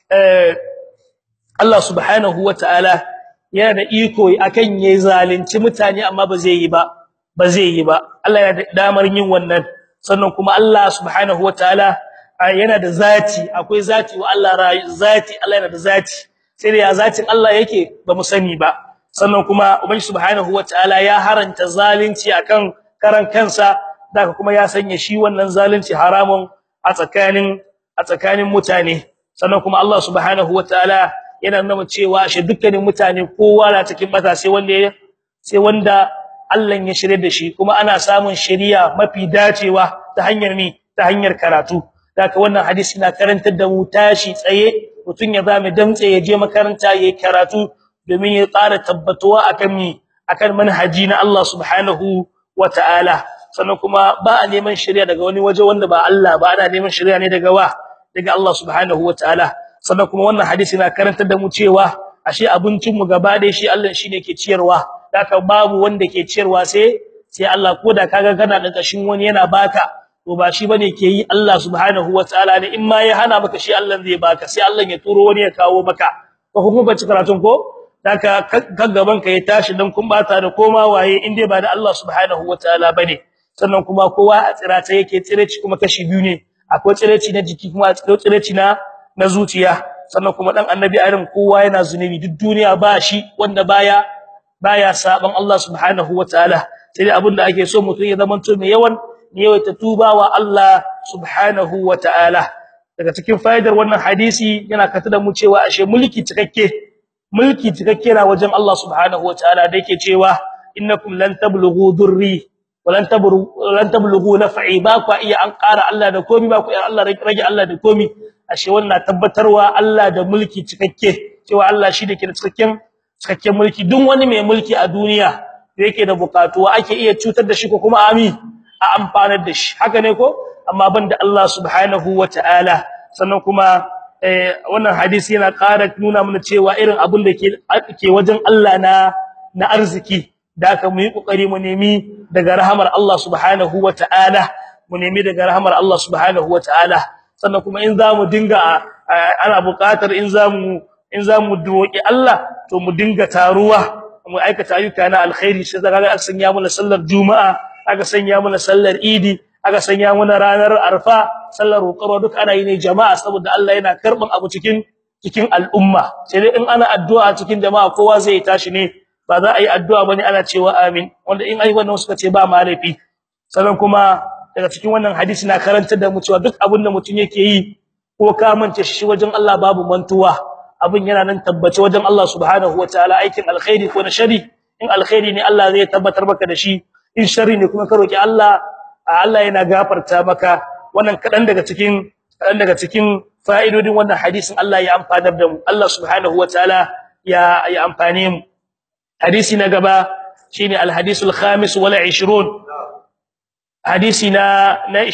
Allah subhanahu wataala yana da iko akan yayi zalunci mutane amma ba zai yi ba ba zai yi ba Allah yana da damar yin wannan sannan kuma Allah subhanahu wataala yana da zati akwai zati wa Allah zati Allah yana da zati sai da ya zatin Allah yake ba mu sani ba sannan kuma ubangi subhanahu wataala ya haranta zalunci akan karan kansa daga kuma ya sanya shi wannan zalunci haramun a tsakanin a tsakanin mutane sannan kuma Allah subhanahu wataala yana nuna cewa shi dukkanin mutane kowa na cikin mata sai wanda sai wanda Allah ya shirye da shi kuma ana samun shari'a mafi dacewa ta hanyar ni ta hanyar karatu daga wannan hadisi na karantar da mu tashi tsaye mutun ya zame damtse ya je makaranta yayin karatu domin ya tsara tabbatuwa akan mi akan manhaji na Allah subhanahu wataala sannan kuma ba a neman shari'a daga wani waje wanda ba Allah ba ana neman shari'a ne daga wa daga Allah subhanahu wataala sannan kuma wannan hadisi na karantar da mu cewa ashe abincin mu gaba da shi Allah shine ke ciyarwa haka babu wanda ke ciyarwa sai sai Allah koda kaga kana da kashin wani yana baka to ba shi bane ke yi Allah subhanahu wataala ne in ma ya hana maka shi Allah zai baka sai Allah ya turo wani ya kawo maka ko kuma ba ci karatun ko haka gaggaban ka ya tashi dan kun bata da koma waye in dai ba da Allah subhanahu wataala bane sannan kuma kowa a tsirata yake tsireci kuma kashi biyu ne akwai tsireci na jiki kuma akwai tsireci na na zuciya sannan kuma dan annabi adam kowa yana zunubi duk duniya ba shi wanda baya baya saban Allah subhanahu wataala sai abinda ake so mutum ya zamanto mai yawan yawaita tubawa Allah subhanahu wataala daga cikin fa'idar wannan hadisi yana kata da mu cewa ashe mulki cikakke mulki cikakke na wajen Allah subhanahu wataala da yake cewa innakum lan tablughu durri walan tablughu lan tablughu naf'i ba ku iya an ƙara Allah da komi ba ku iya Allah rage Allah da komi ashe wannan tabbatarwa Allah da mulki cikakke cewa Allah shi da ke da cikakken cikakken mulki duk wani mai mulki a duniya da yake da bukatuwa ake iya cutar da shi ko kuma ami a amfanar da shi haka ne ko amma banda Allah subhanahu wataala sannan kuma wannan hadisi yana ƙara nuna mana cewa irin abin da ke ke wajen Allah na na arziki da ka mu yi kokari mu nemi daga rahamar Allah subhanahu wataala mu nemi daga rahamar Allah subhanahu wataala sannan kuma in zamu dinga ana buƙatar in zamu in zamu roki Allah to mu dinga taruwa mu aikata ayyuka na alkhairi sai daga aka sanya mana sallar juma'a aka sanya mana sallar idi aka sanya mana ranar arfa sallar roƙarwa duk ana yi ne jama'a saboda Allah yana karban abu cikin cikin al'umma sai dai in ana addu'a cikin jama'a kowa zai tashi ne ba za a yi addu'a bane ana cewa amin wanda in ai wannan suka ce ba malafi sannan kuma daga cikin wannan hadisi na karantar da mu cewa duk abin da mutum yake yi ko ka mance shi wajen Allah babu mantuwa abin yana nan tabbace wajen Allah subhanahu wataala aikin alkhairi ko na shari in alkhairi ne Allah zai tabbatar maka da shi in shari ne kuma ka roki Allah Allah yana gafarta maka wannan kadan daga cikin kadan daga cikin fa'idodin wannan hadisin Allah ya amfanar da mu Allah subhanahu wataala ya ya amfane mu hadisi na gaba shine alhadisul khamis wal 20 hadisi na na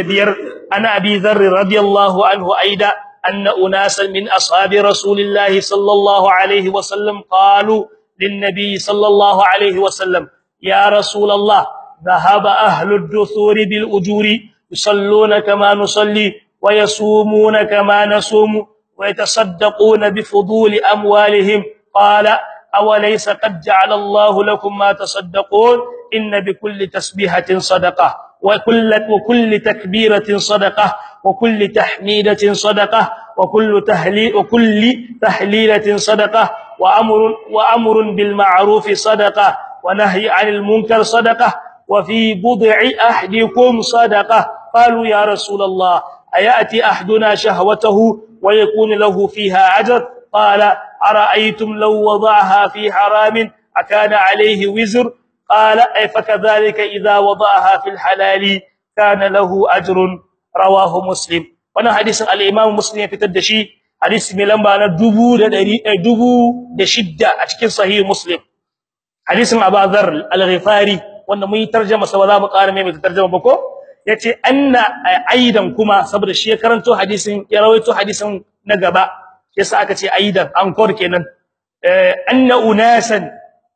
25 ana abi dharr radiyallahu anhu aida anna unasan min ashabi rasulillahi sallallahu alayhi wa sallam qalu lin nabiy sallallahu alayhi wa sallam ya rasulullah ذهب أهل الدثور بالأجور يصلون كما نصلي ويصومون كما نصوم ويتصدقون بفضول أموالهم قال أوليس قد جعل الله لكم ما تصدقون إن بكل تسبيحة صدقة وكل, وكل تكبيرة صدقة وكل تحميدة صدقة وكل تهليل وكل تحليلة صدقة وأمر وأمر بالمعروف صدقة ونهي عن المنكر صدقة وفي بضع أحدكم صدقة قالوا يا رسول الله أيأتي أحدنا شهوته ويكون له فيها أجر قال أرأيتم لو وضعها في حرام أكان عليه وزر قال أي فكذلك إذا وضعها في الحلال كان له أجر رواه مسلم وانا حديث الإمام مسلم في تدشي حديث ملنبا أنا دبو دبو دشدة أشكل صحيح مسلم حديث أبا ذر الغفاري wanda mun yi tarjuma sa ba za mu ƙara mai tarjuma ba ko yace anna aidan kuma saboda shi ya karanto hadisin ya rawaito hadisin na gaba yasa aka ce aidan ankor kenan eh anna unasan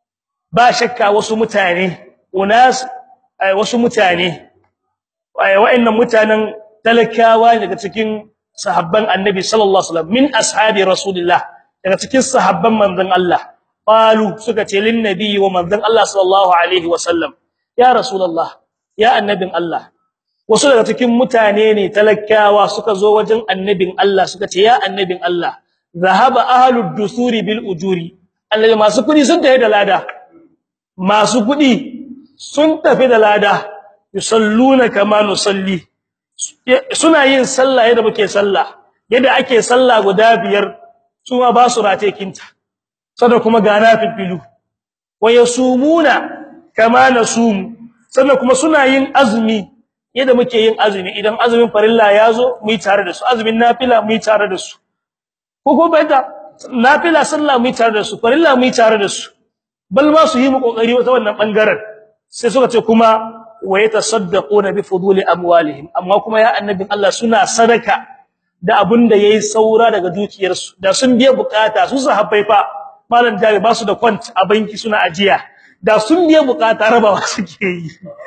ba shakka wasu mutane unas wasu mutane wa'annan mutanen talakawa daga cikin sahabban annabi sallallahu alaihi wasallam min ashabi rasulillah daga cikin sahabban manzon Allah qalu suka ce lin nabi wa manzon Allah sallallahu alaihi wasallam ya rasulullah ya annabin Allah wasu daga cikin mutane ne talakawa suka zo wajen annabin Allah suka ce ya annabin Allah zahaba ahlud dusuri bil ujuri Allah masu kudi sun tafi da lada masu kudi sun tafi da lada yusalluna kama nusalli suna yin sallah yadda muke sallah yadda ake sallah guda biyar su ma ba su rate kinta sada kuma gana filfilu wayasumuna kama nasum sannan kuma suna yin azumi yadda muke yin azumi idan azumin farilla yazo mu yi tare da su azumin nafila mu yi tare da su ko ko baita nafila sallah mu yi tare da su farilla mu yi tare da su bal ma su yi mu kokari wata wannan bangaren sai suka ce kuma wa yatasaddaquna bi fuduli amwalihim amma kuma ya annabin Allah suna sadaka da abinda yayi saura daga dukiyarsu da sun biya bukata su sahabbai fa malam jari ba su da kwant a banki suna ajiya da sun biya bukata rabawa suke yi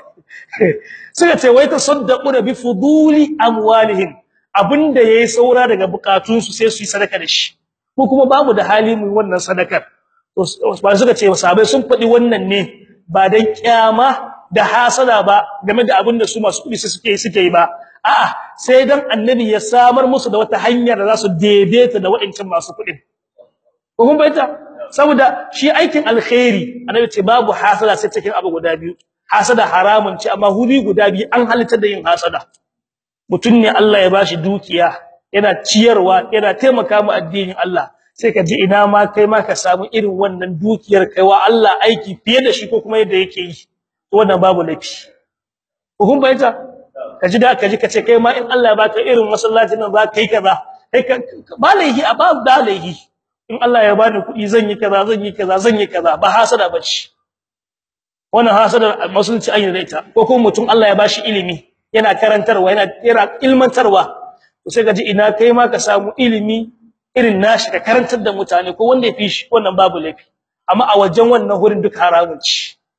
suka ce wai tasaddaquna bi fuduli amwalihim abinda yayi saura daga bukatunsu sai su yi sadaka da shi ko kuma babu da hali mu wannan sadakar ba suka ce sahabbai sun faɗi wannan ne ba dan kyama da hasada ba game da abin da su masu kudi suke suke yi ba a'a sai dan annabi ya samar musu da wata hanyar da za su daidaita da waɗancan masu kudi ko kun bayyana saboda shi aikin alkhairi annabi ce babu hasada sai cikin abu guda biyu hasada haramun ce amma hudi guda biyu an halitta da yin hasada mutun ne Allah ya bashi dukiya yana ciyarwa yana taimaka mu addinin Allah sai ka ji ina ma kai ma ka samu irin wannan dukiyar kaiwa Allah aiki fiye da shi ko kuma yadda yake yi wannan babu lafi kun bayyana kaji da kaji kace kai ma in Allah ya baka irin masallacin nan za ka yi kaza kai ba laihi a babu da laihi in Allah ya bani kuɗi zan yi kaza zan yi kaza zan yi kaza ba hasada bace wannan hasada musulunci an yi da ita ko kuma mutum Allah ya bashi ilimi yana karantarwa yana yana ilmantarwa to sai kaji ina kai ma ka samu ilimi irin nashi ka karantar da mutane ko wanda ya fi shi wannan babu lafi amma a wajen wannan hurin duk haramun ci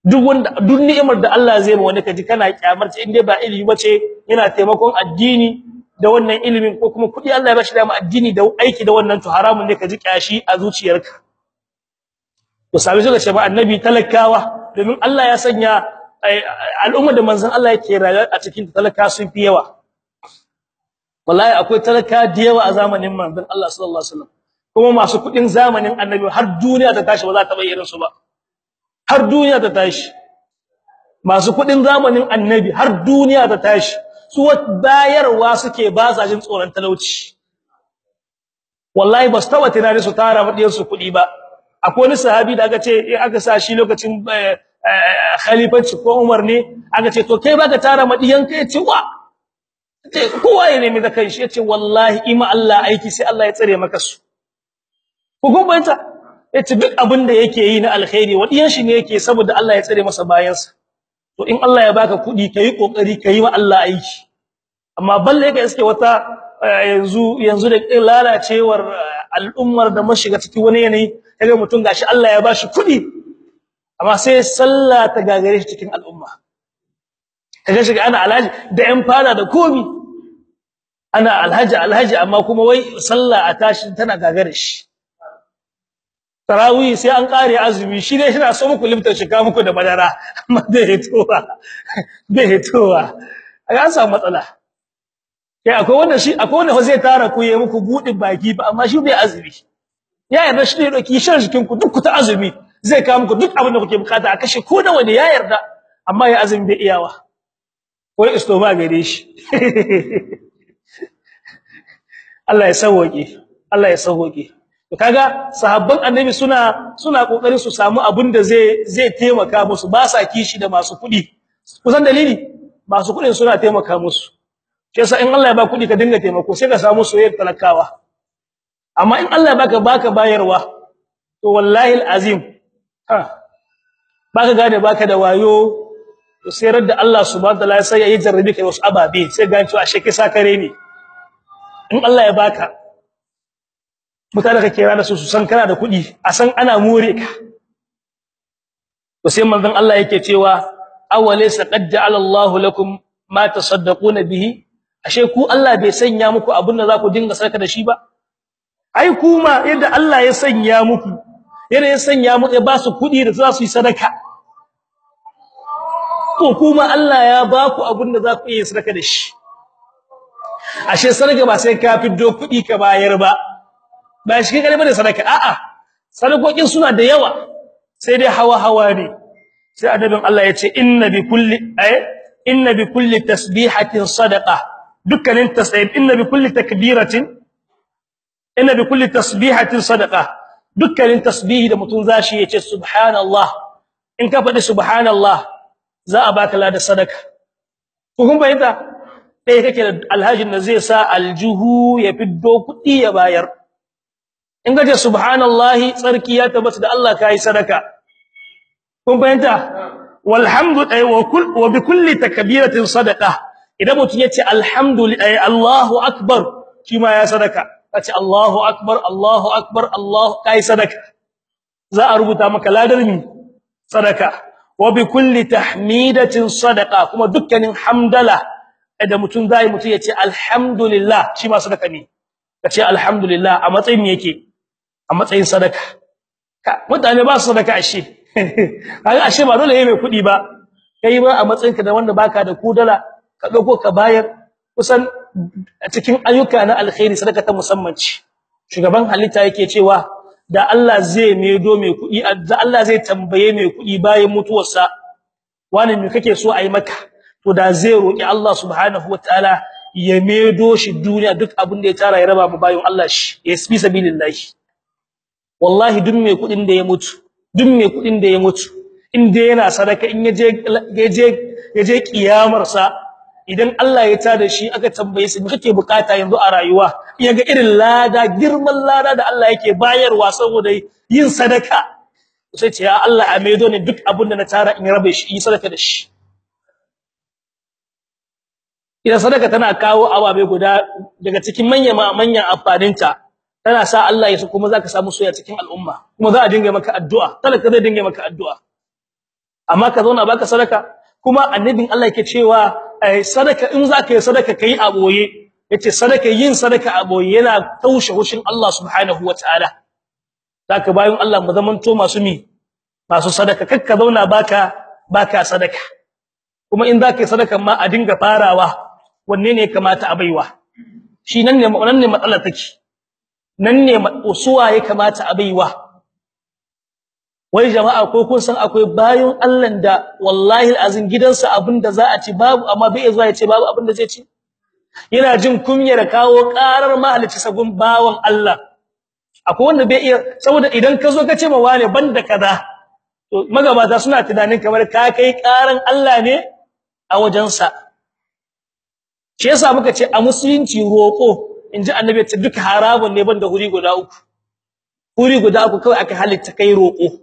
duk wanda duk ni'imar da Allah zai ma wani kaji kana kyamar ta inda ba ilimi bace yana taimakon addini da wannan ilimin ko kuma kudi Allah ya bashi da addini da aiki da wannan to haramun ne kaji kyashi a zuciyarka to sabi suka ce ba annabi talakawa domin Allah ya sanya al'umma da manzon Allah yake rayuwa a cikin talaka sun fi yawa wallahi akwai talaka da yawa a zamanin manzon Allah sallallahu alaihi wasallam kuma masu kudin zamanin annabi har duniya ta tashi ba za ta bayyana su ba har duniya ta tashi masu kudin zamanin annabi har duniya ta tashi su bayarwa suke ba sa jin tsoron talauci wallahi ba su taba tunani su tara madiyar su kudi ba akwai wani sahabi da aka ce in aka sa shi lokacin khalifanci ko Umar ne aka ce to kai baka tara madiyan kai ce wa kowa ya nemi da kai shi yace wallahi ima Allah aiki sai Allah ya tsare maka su ku gobanta yace duk abin da yake yi na alkhairi wadiyan shi ne yake saboda Allah ya tsare masa bayansa to in Allah ya baka kudi kai kokari kai wa Allah aiki amma balle ka iske wata yanzu yanzu da lalacewar al'ummar da mun shiga cikin wani yanayi kaga mutum gashi Allah ya bashi kudi amma sai sallah ta gagare shi cikin al'umma kaga shiga ana alhaji da yan fara da komi ana alhaji alhaji amma kuma wai sallah a tashi tana gagare shi tarawih sai an kare azumi shi ne yana so muku limtar shiga muku da madara amma bai hitowa bai hitowa an samu matsala kai akwai wanda shi akwai wanda zai tara ku yayi muku budin baki ba amma shi bai azumi ya yarda shi ne doki shan jikin ku duk ku ta azumi zai kawo muku duk abin da kuke bukata a kashe ko da wanda ya yarda amma ya azumi bai iyawa ko istoma gare shi Allah ya sauke Allah ya sauke to kaga sahabban annabi suna suna kokarin su samu abin da zai zai taimaka musu ba sa kishi da masu kudi kusan dalili masu kudin suna taimaka musu sai in Allah ya ba kudi ka dinga taimako sai ka samu soyayyar talakawa amma in Allah ya baka baka bayarwa to wallahi alazim ha baka gane baka da wayo to sai radda Allah subhanahu wataala sai ya yi jarrabi kai wasu ababe sai ga cewa ashe kisa kare ne in Allah ya baka mutane ka kira da su su san kana da kudi a san ana more ka to sai manzon Allah yake cewa awalaysa qad ja'ala Allahu lakum ma tasaddaquna bihi ashe ku Allah bai sanya muku abin da za ku dinga sarka da shi ba ai kuma yadda Allah ya sanya muku yadda ya sanya muku ya ba su kudi da za su yi sadaka to kuma Allah ya ba ku abin da za ku yi sadaka da shi ashe sadaka ba sai ka fiddo kudi ka bayar ba ba shi kare bane sadaka a'a sadakokin suna da yawa sai dai hawa hawa ne sai adabin Allah ya ce inna bi kulli ay inna bi kulli tasbihatin sadaqa dukkanin tasbih inna bi kulli takbiratin inna bi kulli tasbihatin sadaqa dukkanin tasbihi da mutun zashi yace subhanallah in ka faɗi subhanallah za a baka lada sadaka ko kun bayyana dai kake da alhajin da zai sa aljuhu ya fiddo kudi ya bayar in gaje subhanallahi tsarki ya tabbata da Allah kai sadaka kun bayyana walhamdu ay wa kull wa bi kulli takbiratin sadaqa idan mutun yace alhamdulillah Allahu akbar shi ma ya sadaka kace Allahu akbar Allahu akbar Allah kai sadaka za a rubuta maka ladar mi sadaka wa bi kulli tahmidatin sadaqa kuma dukkanin hamdala idan mutun zai mutun yace alhamdulillah shi ma sadaka ne kace alhamdulillah a matsayin yake a matsayin sadaka mutane ba su sadaka ashe kaga ashe ba dole yayi mai kudi ba kai ba a matsayinka da wanda baka da kudala ka dauko ka bayar kusan cikin ayyuka na alkhairi sadaka ta musamman ce shugaban halitta yake cewa da Allah zai medo mai kudi da Allah zai tambaye mai kudi bayan mutuwarsa wani me kake so ayi maka to da zai roki Allah subhanahu wataala ya medo shi duniya duk abin da ya tara ya raba mu bayan Allah shi ya fi sabilillah wallahi duk mai kudin da ya mutu duk mai kudin da ya mutu in dai yana sadaka in yaje yaje yaje kiyamar sa idan Allah ya tada shi aka tambaye shi kake bukata yanzu a rayuwa yaga irin lada girman lada da Allah yake bayarwa saboda yin sadaka sai ce ya Allah a maido ne duk abin da na tara in rabe shi yi sadaka da shi idan sadaka tana kawo ababe guda daga cikin manyan manyan amfaninta tana sa Allah ya so kuma zaka samu soyayya cikin al'umma kuma za a dinga maka addu'a talaka zai dinga maka addu'a amma ka zauna baka sadaka kuma annabin Allah yake cewa sadaka in zaka yi sadaka kai a boye yace sadaka yin sadaka a boye yana taushe hushin Allah subhanahu wataala zaka bayin Allah mu zamanto masu mi masu sadaka kakka zauna baka baka sadaka kuma in zaka yi sadaka ma a dinga farawa wanne ne kamata a baiwa shi nan ne nan ne matsalar take nan ne usuwa ya kamata a baiwa wai jama'a ko kun san akwai bayin Allah da wallahi alazim gidansa abinda za a ci babu amma bai zuwa ya ce babu abinda zai ci yana jin kunyar kawo karar mahalici sabon bawon Allah akwai wanda bai iya saboda idan ka zo ka ce ma wane banda kaza to magabata suna tunanin kamar ka kai karan Allah ne a wajensa shi yasa muka ce a musulunci roko inji annabi ta duka haramun ne banda huri guda uku huri guda uku kawai aka halitta kai roko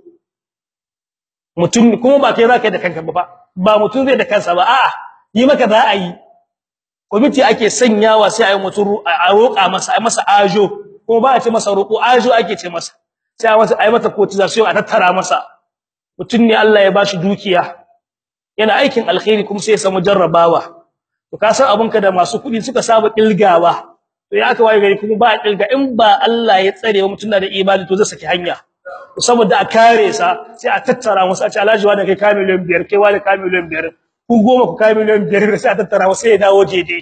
mutum kuma ba kai zaka da kanka ba ba mutum zai da kansa ba a'a yi maka za a yi komiti ake sanyawa sai ayi mutum a roƙa masa ayi masa ajo kuma ba a ce masa roƙo ajo ake ce masa sai a masa ayi mata cotization a tattara masa mutum ne Allah ya bashi dukiya yana aikin alkhairi kuma sai ya samu jarrabawa to ka san abunka da masu kudi suka saba kilgawa to ya aka waye gari kuma ba a kilga in ba Allah ya tsare wa mutum da imani to zai saki hanya to saboda a kare sa sai a tattara musu a ce alhaji wani kai ka miliyan biyar kai wani ka miliyan biyar ku goma ku ka miliyan biyar sai a tattara musu sai ya dawo jeje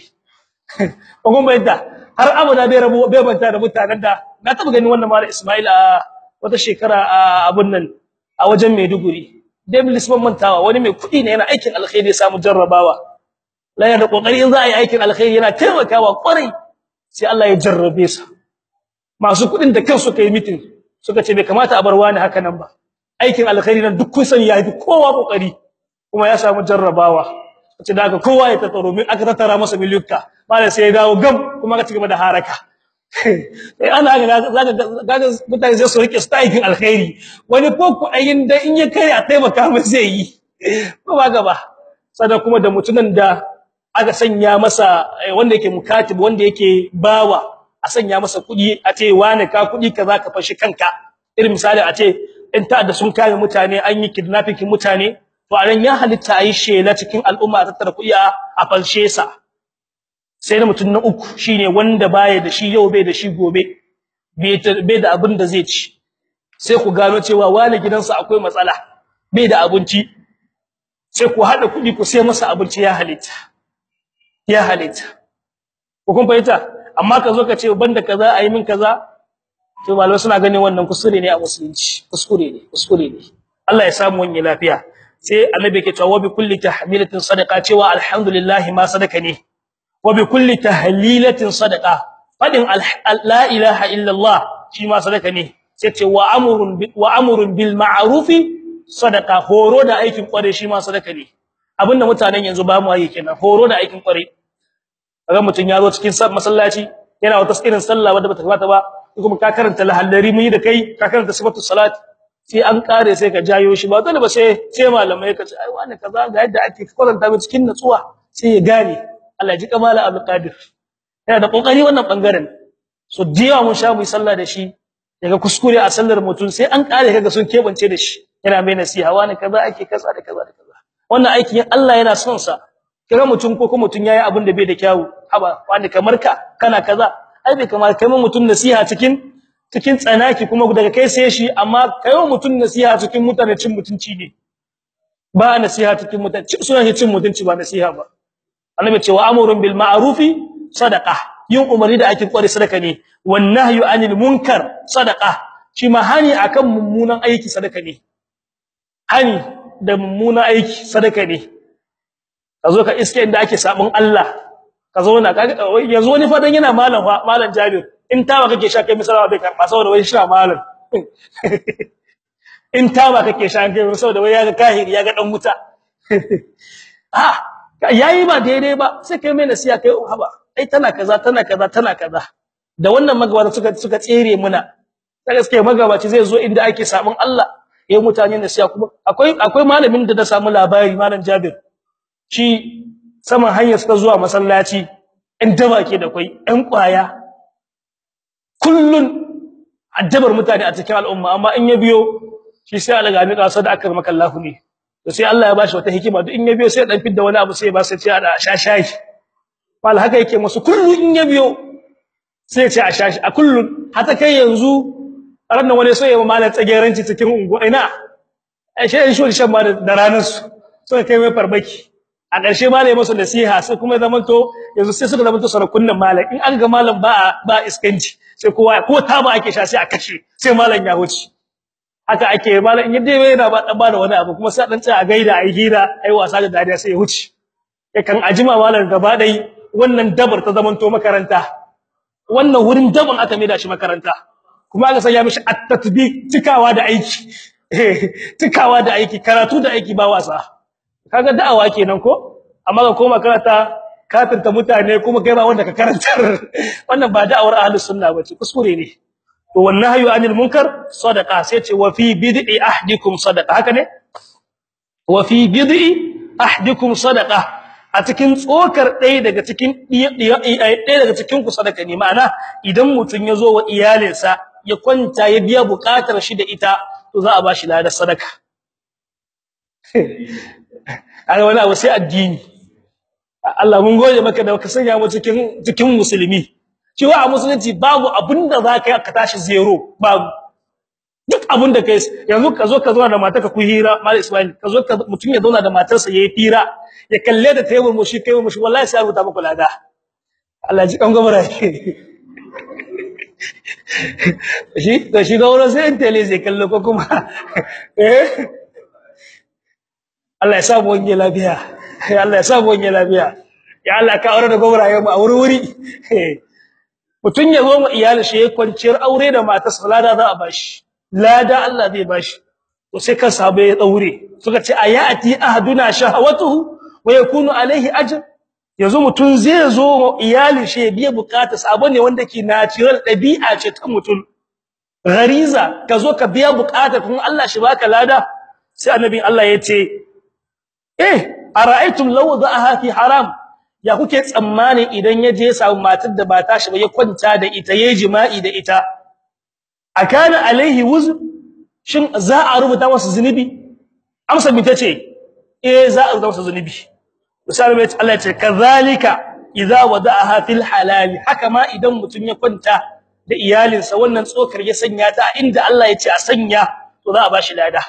ko kuma yadda har abada bai rabu bai banta da mutanen da na taba ganin wannan mallam Ismail a wata shekara a abun nan a wajen Maiduguri David Lisman mantawa wani mai kudi ne yana aikin alkhairi ya samu jarrabawa la yana kokari in za a yi aikin alkhairi yana taimakawa kwarai sai Allah ya jarrabe sa masu kudin da kansu kai meeting suka ce bai kamata a bar wani haka nan ba aikin alkhairi nan duk kun sani ya fi kowa kokari kuma ya samu jarrabawa ce da haka kowa ya tattaro min aka tattara masa miliyuka malai sai ya dawo gam kuma ka cigaba da haraka eh ana ga zaka ga mutane sai su rike aikin alkhairi wani ko kudayin da in ya kai a taimaka masa zai yi ko ba gaba sannan kuma da mutunan da aka sanya masa wanda yake mukatib wanda yake bawa a sanya masa kudi a ce wani ka kudi kaza ka fashi kanka irin misali a ce in ta da sun kare mutane an yi kidnapping mutane to anan ya halitta ayi shela cikin al'umma a tattara kudi a falshe sa sai na mutum na uku shine wanda baya da shi yau bai da shi gobe bai da abin da zai ci sai ku gano cewa wani gidansa akwai matsala bai da abinci sai ku hada kudi ku sai masa abinci ya halitta ya halitta ko kun fahimta amma ka zo ka ce banda kaza ayi min kaza to malamai suna ganin wannan kuskure ne a musulunci kuskure ne kuskure ne Allah ya samu wani lafiya sai annabi ke cewa bi kulli tahmilatin sadaqa cewa alhamdulillah ma sadaka ne wa bi kulli tahlilatin sadaqa fadin la ilaha illa Allah shi ma sadaka ne sai ce wa amrun wa amrun bil ma'rufi sadaqa horo da aikin kware shi ma sadaka ne abinda mutanen yanzu ba mu yi kenan horo da aikin kware kaga mutun ya zo cikin masallaci yana wata irin sallah wanda bata kamata ba kuma ka karanta lahallari mun yi da kai ka karanta sifatu salat sai an kare sai ka jayo shi ba dole ba sai sai malamai ka ce ai wani kaza ga yadda ake kwatanta mu cikin natsuwa sai ya gane Allah ya ji kamala Abdul Qadir yana da kokari wannan bangaren so diya mun sha mu sallah da shi daga kuskure a sallar mutun sai an kare kaga sun kebance da shi yana mai nasiha wani kaza ake kaza da kaza da kaza wannan aikin Allah yana son sa kira mutum ko kuma mutum yayi abin da bai da kyawu haba wani kamar ka kana kaza ai bai kamar kai mun mutum nasiha cikin cikin tsanaki kuma daga kai sai shi amma kai mun mutum nasiha cikin mutane cin mutunci ne ba nasiha cikin mutunci suna cin mutunci ba nasiha ba annabi ce wa amrun bil ma'rufi sadaqa yin umari da ake kware sadaka ne wan nahyu anil munkar sadaqa shi ma hani akan mummunan aiki sadaka ne hani da mummunan aiki sadaka ne kazo ka iske inda ake sabon Allah ka zauna yanzu wani fadan yana malam malam Jabir in tawa kake sha kai misalawa bai karba saboda wai shi malam in tawa kake sha kai saboda wai yaga kahiri yaga dan wuta ah yayi ba daidai ba sai kai mai nasiya kai haba ai tana kaza tana kaza tana kaza da wannan magabata suka suka tsere muna da gaskiya magabaci zai zo inda ake sabon Allah yayin mutane nasiya kuma akwai akwai malamin da na samu labari malam Jabir shi saman hanyar suka zuwa masallaci in daba ke da kai ɗan kwaya kullun addabar mutane a cikin al'umma amma in ya biyo shi sai alaga mi kasa da akar makallahu ne to sai Allah ya bashi wata hikima duk in ya biyo sai dan fidda wani abu sai ba sai ce a shashayi wal haka yake musu kullu in ya biyo sai ya ce a shashi a kullu hata kai yanzu ranan wani sai ya malan tsageranci cikin unguwa ina ai shi shi shan ma da ranar su sai kai mai farbaki a ƙarshe malai musu nasiha sai kuma zaman to yanzu sai suka zama to sarakunnan malam in an ga malam ba ba iskanci sai kowa ko ta ba ake sha sai a kashe sai malam ya wuce haka ake malam in yadda yana ba dan ba da wani abu kuma sai dan tsaya a gaida ai hira ai wasa da dariya sai ya wuce kan ajima malam gaba dai wannan dabar ta zaman to makaranta wannan wurin daban aka mai da shi makaranta kuma aka sanya mishi at-tatbiq cikawa da aiki cikawa da aiki karatu da aiki ba wasa kaga da'awa kenan ko amma ka koma karata kafirta mutane kuma kai ba wanda ka karantar wannan ba da'awar ahlus sunna bace kuskure ne to wannan hayu anil munkar sadaqa sai ce wa fi bid'i ahdikum sadaqa haka ne wa fi bid'i ahdikum sadaqa a cikin tsokar ɗaya daga cikin ɗaya daga cikin ku sadaka ne ma'ana idan mutun yazo wa iyalinsa ya kwanta ya biya bukatar shi da ita to za a bashi ladar sadaka ai wani abu sai addini Allah mun gode maka da ka sanya mu cikin cikin musulmi cewa a musulunci babu abinda zaka yi ka tashi zero babu duk abinda kai yanzu ka zo ka zauna da matarka ku hira mal ismail ka zo ka mutun ya zauna da matarsa yayi fira ya kalle da tayi mushi kai mushi wallahi sai rubuta maka lada Allah ji kan gobara shi to shi gauro sai intele zai kallo ko kuma eh Allah ya sa mu wani lafiya Allah ya sa mu wani lafiya ya Allah ka aure da gobraye mu a wuri wuri mutun ya zo mu iyali shi ya kwanciyar aure da mata salada za a bashi lada Allah zai bashi to sai kan sahabbai ya daure suka ce ayati ahaduna shahawatuhu wa yakunu alaihi ajr yanzu mutun zai zo mu iyali shi ya biya bukata sabo ne wanda ke natural dabi'a ce ta mutun gariza ka zo ka biya bukata kuma Allah shi baka lada sai annabi Allah ya ce eh ara'aytum law da'aha fi haram ya kuke tsammani idan ya je samu matar da ba ta shi ba ya kwanta da ita yayi jima'i da ita akana alaihi wuz shin za a rubuta masa zunubi amsa mi tace eh za a rubuta masa zunubi misali mai Allah ya ce kazalika idza wada'aha fil halal haka ma idan mutun ya kwanta da iyalinsa wannan tsokar ya sanya ta inda Allah ya ce a sanya to za a bashi lada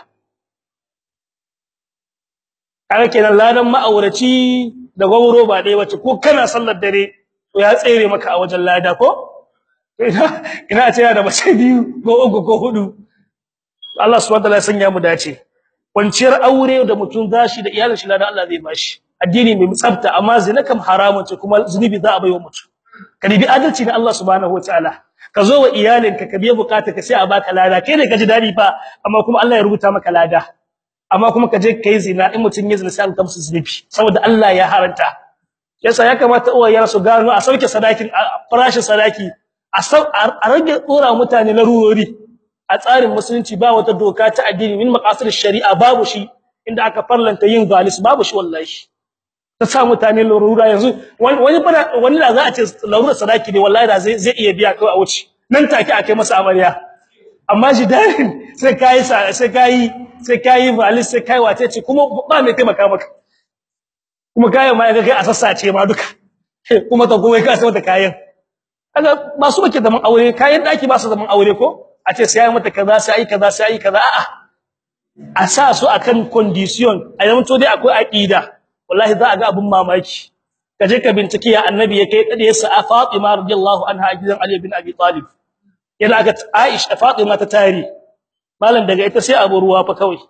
kaga kenan ladan ma'auraci da gauro ba dai wace ko kana sallar dare to ya tsere maka a wajen lada ko ina ina ce da mace biyu ko uku ko hudu Allah subhanahu wataala ya sanya mu dace kwanciyar aure da mutum zashi da iyalin shi ladan Allah zai bashi addini mai tsafta amma zina kam haramun ce kuma zunubi za a baiwa mutum ka bi adalci na Allah subhanahu wataala ka zo wa iyalinka ka biya bukata ka sai a baka lada kai ne ka ji dadi fa amma kuma Allah ya rubuta maka lada amma kuma ka je kai zina in mutun ya zina sai an kamsu zunubi saboda Allah ya haranta yasa ya kamata uwayen su gano a sauke sadakin farashin sadaki a rage tsora mutane larurori a tsarin musulunci ba wata doka ta addini min maqasid shari'a babu shi inda aka farlanta yin zalis babu shi wallahi ta sa mutane larura yanzu wani fara wani da za a ce larura sadaki ne wallahi da zai zai iya biya kai a wuce nan take akai masa amarya amma shi dai sai kai sai kai sai kai valis sai kai wace ce kuma ba mai taimaka maka kuma kayan ma ga kai a sassace ma duka kuma ta gowe ka sai mata kayan kaga ba su bake zaman aure kayan daki ba su zaman aure ko a ce sai mata kaza sai ai kaza sai ai kaza a'a a sa su akan condition a yanto dai akwai aqida wallahi za a ga abun mamaki kaje ka bincike ya annabi ya kai kade sa Fatima radiyallahu anha gidan Ali bin Abi Talib yana ga Aisha Fatima ta tare malam daga ita sai abu ruwa fa kawai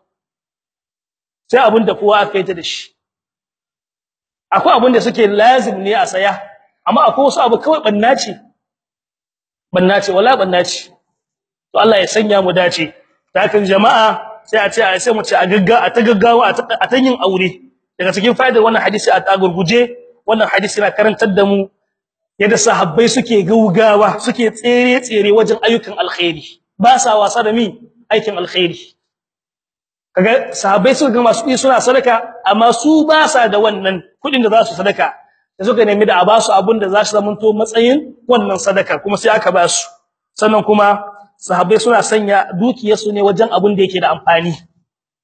sai abun da kowa aka yi ta da shi akwai abun da suke lazim ne a saya amma akwai wasu abu kawai bannaci bannaci wala bannaci to Allah ya sanya mu dace takan jama'a sai a ce a sai mu ce a gagga a ta gaggawa a ta yin aure daga cikin fa'idar wannan hadisi a tagurguje wannan hadisi na karantar da mu yadda sahabbai suke gaugawa suke tsere tsere wajen ayyukan alkhairi ba sa wasa da mi aikin alkhairi kaga sahabbai suka ga masu suna sadaka amma su ba sa da wannan kudin da za su sadaka da suka nemi da a ba su abin da za su zamanto matsayin wannan sadaka kuma sai aka ba su sannan kuma sahabbai suna sanya dukiyarsu ne wajen abin da yake da amfani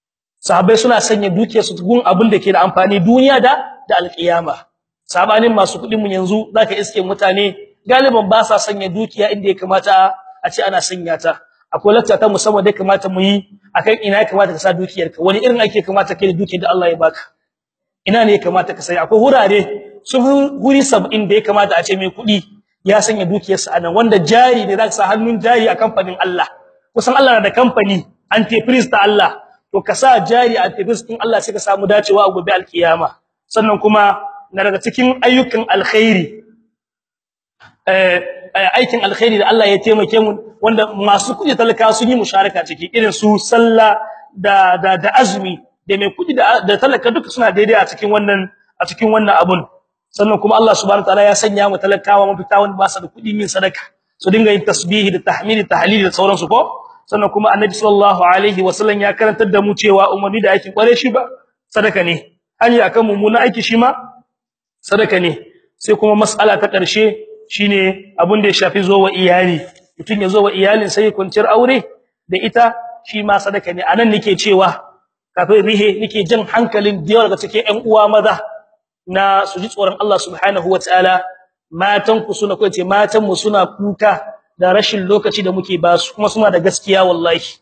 sahabbai suna sanya dukiyarsu gun abin da ke da amfani duniya da da alkiyama sabanin masu kudin mu yanzu zaka iske mutane galiban ba sa sanya dukiya inda ya kamata a ce ana sanya ta akwai lacca ta musamman da ya kamata mu yi akan ina ya kamata ka sa dukiyarka wani irin ake kamata kai da dukiyar da Allah ya baka ina ne ya kamata ka sai akwai hurare sun guri 70 da ya kamata a ce mai kudi ya sanya dukiyarsa anan wanda jari ne zaka sa hannun jari a kamfanin Allah kusan Allah na da kamfani entreprise ta Allah to ka sa jari a entreprise din Allah sai ka samu dacewa a gobe alkiyama sannan kuma na daga cikin ayyukan alkhairi eh aikin alkhairi da Allah ya taimake mu wanda masu kudi talaka sun yi musharaka ciki irin su sallah da da da azumi da mai kudi da da talaka duka suna daidai a cikin wannan a cikin wannan abun sannan kuma Allah subhanahu wataala ya sanya mu talakawa mafita wanda ba su da kudi min sadaka su dinga yin tasbihi da tahmidi tahlili da sauransu ko sannan kuma annabi sallallahu alaihi wasallam ya karantar da mu cewa umarni da aikin kware shi ba sadaka ne hani akan mummuna aiki shi ma sadaka ne sai kuma mas'ala ta ƙarshe shine abin da ya shafi zowa iyali mutun ya zowa iyalin sai kwanciyar aure da ita shi ma sadaka ne anan nake cewa kafin rihe nake jin hankalin da yawa daga cikin ƴan uwa maza na su ji tsoron Allah subhanahu wataala matan ku suna ko ce matan mu suna kuka da rashin lokaci da muke ba su kuma suna da gaskiya wallahi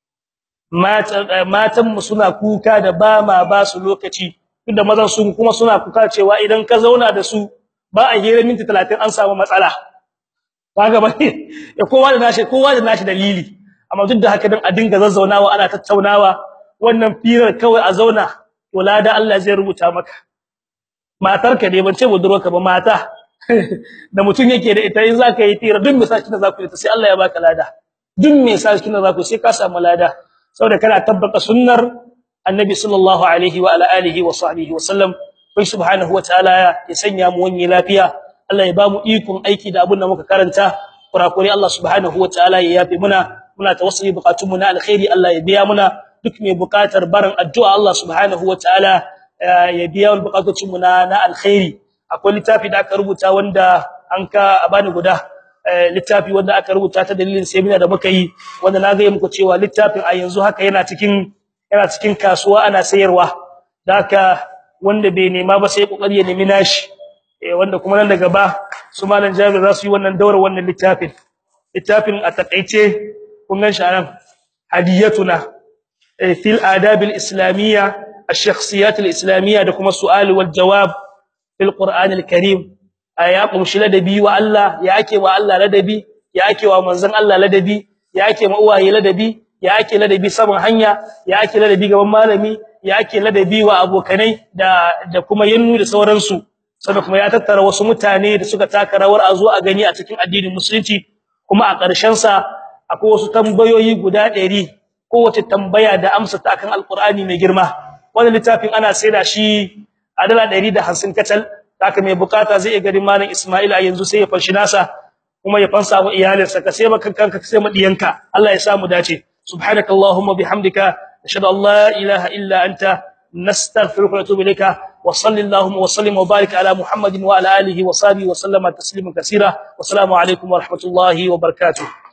matan mu suna kuka da ba ma ba su lokaci inda mazan su kuma suna kuka cewa idan ka zauna da su ba a hira minti 30 an samu matsala kaga bane ya kowa da nashi kowa da nashi dalili amma duk da haka dan a dinga zazzaunawa ana tattaunawa wannan firar kawai a zauna to lada Allah zai rubuta maka matarka ne ban ce budurwarka ba mata da mutun yake da ita in zaka yi fira duk misali da zaku yi ta sai Allah ya baka lada duk misali da zaku sai ka samu lada saboda kana tabbata sunnar annabi sallallahu alaihi wa ala alihi wa sahbihi wa sallam kai subhanahu wa ta'ala ya sanya mu wani lafiya Allah ya ba mu ikon aiki da abin da muka karanta kurakure Allah subhanahu wa ta'ala ya yafe muna muna tawassuli bukatun mu na alkhairi Allah ya biya muna duk mai bukatar barin addu'a Allah subhanahu wa ta'ala ya biya wal bukatun mu na na alkhairi akwai littafi da aka rubuta wanda an ka bani guda littafi wanda aka rubuta ta dalilin seminar da muka yi wanda na ga muku cewa littafin a yanzu haka yana cikin yana cikin kasuwa ana sayarwa haka wanda bai nema ba sai kokari ya nemi nashi eh wanda kuma nan daga ba su malan Jabir za su yi wannan daura wannan littafin littafin a takeice kun gan sharan hadiyatuna fil adab al islamiyya الشخصيات الاسلاميه da kuma su'al wal jawab fil qur'an al karim aya kumshi ladabi wa Allah ya ake wa Allah ladabi ya ake wa manzon Allah ladabi ya ake ma uwaye ladabi ya ake ladabi saman hanya ya ake ladabi gaban malami ya ake ladabi wa abokanai da da kuma yannu da sauransu sannan kuma ya tattara wasu mutane da suka taka rawar a zo a gani a cikin addinin musulunci kuma a ƙarshen sa akwai wasu tambayoyi guda 100 kowace tambaya da amsa ta akan alqur'ani mai girma wannan littafin ana saida shi a dala 150 kacal haka mai bukata zai iya gari malam Isma'il a yanzu sai ya fanshi nasa kuma ya fansa wa iyalinsa ka sai maka kanka ka sai madiyanka Allah ya samu dace subhanakallahumma bihamdika ashhadu an la ilaha illa anta nastaghfiruka wa atubu ilayka wa sallallahu wa sallim wa barik ala muhammadin wa ala alihi wa sahbihi wa sallama tasliman kaseera wa assalamu alaikum wa rahmatullahi wa barakatuh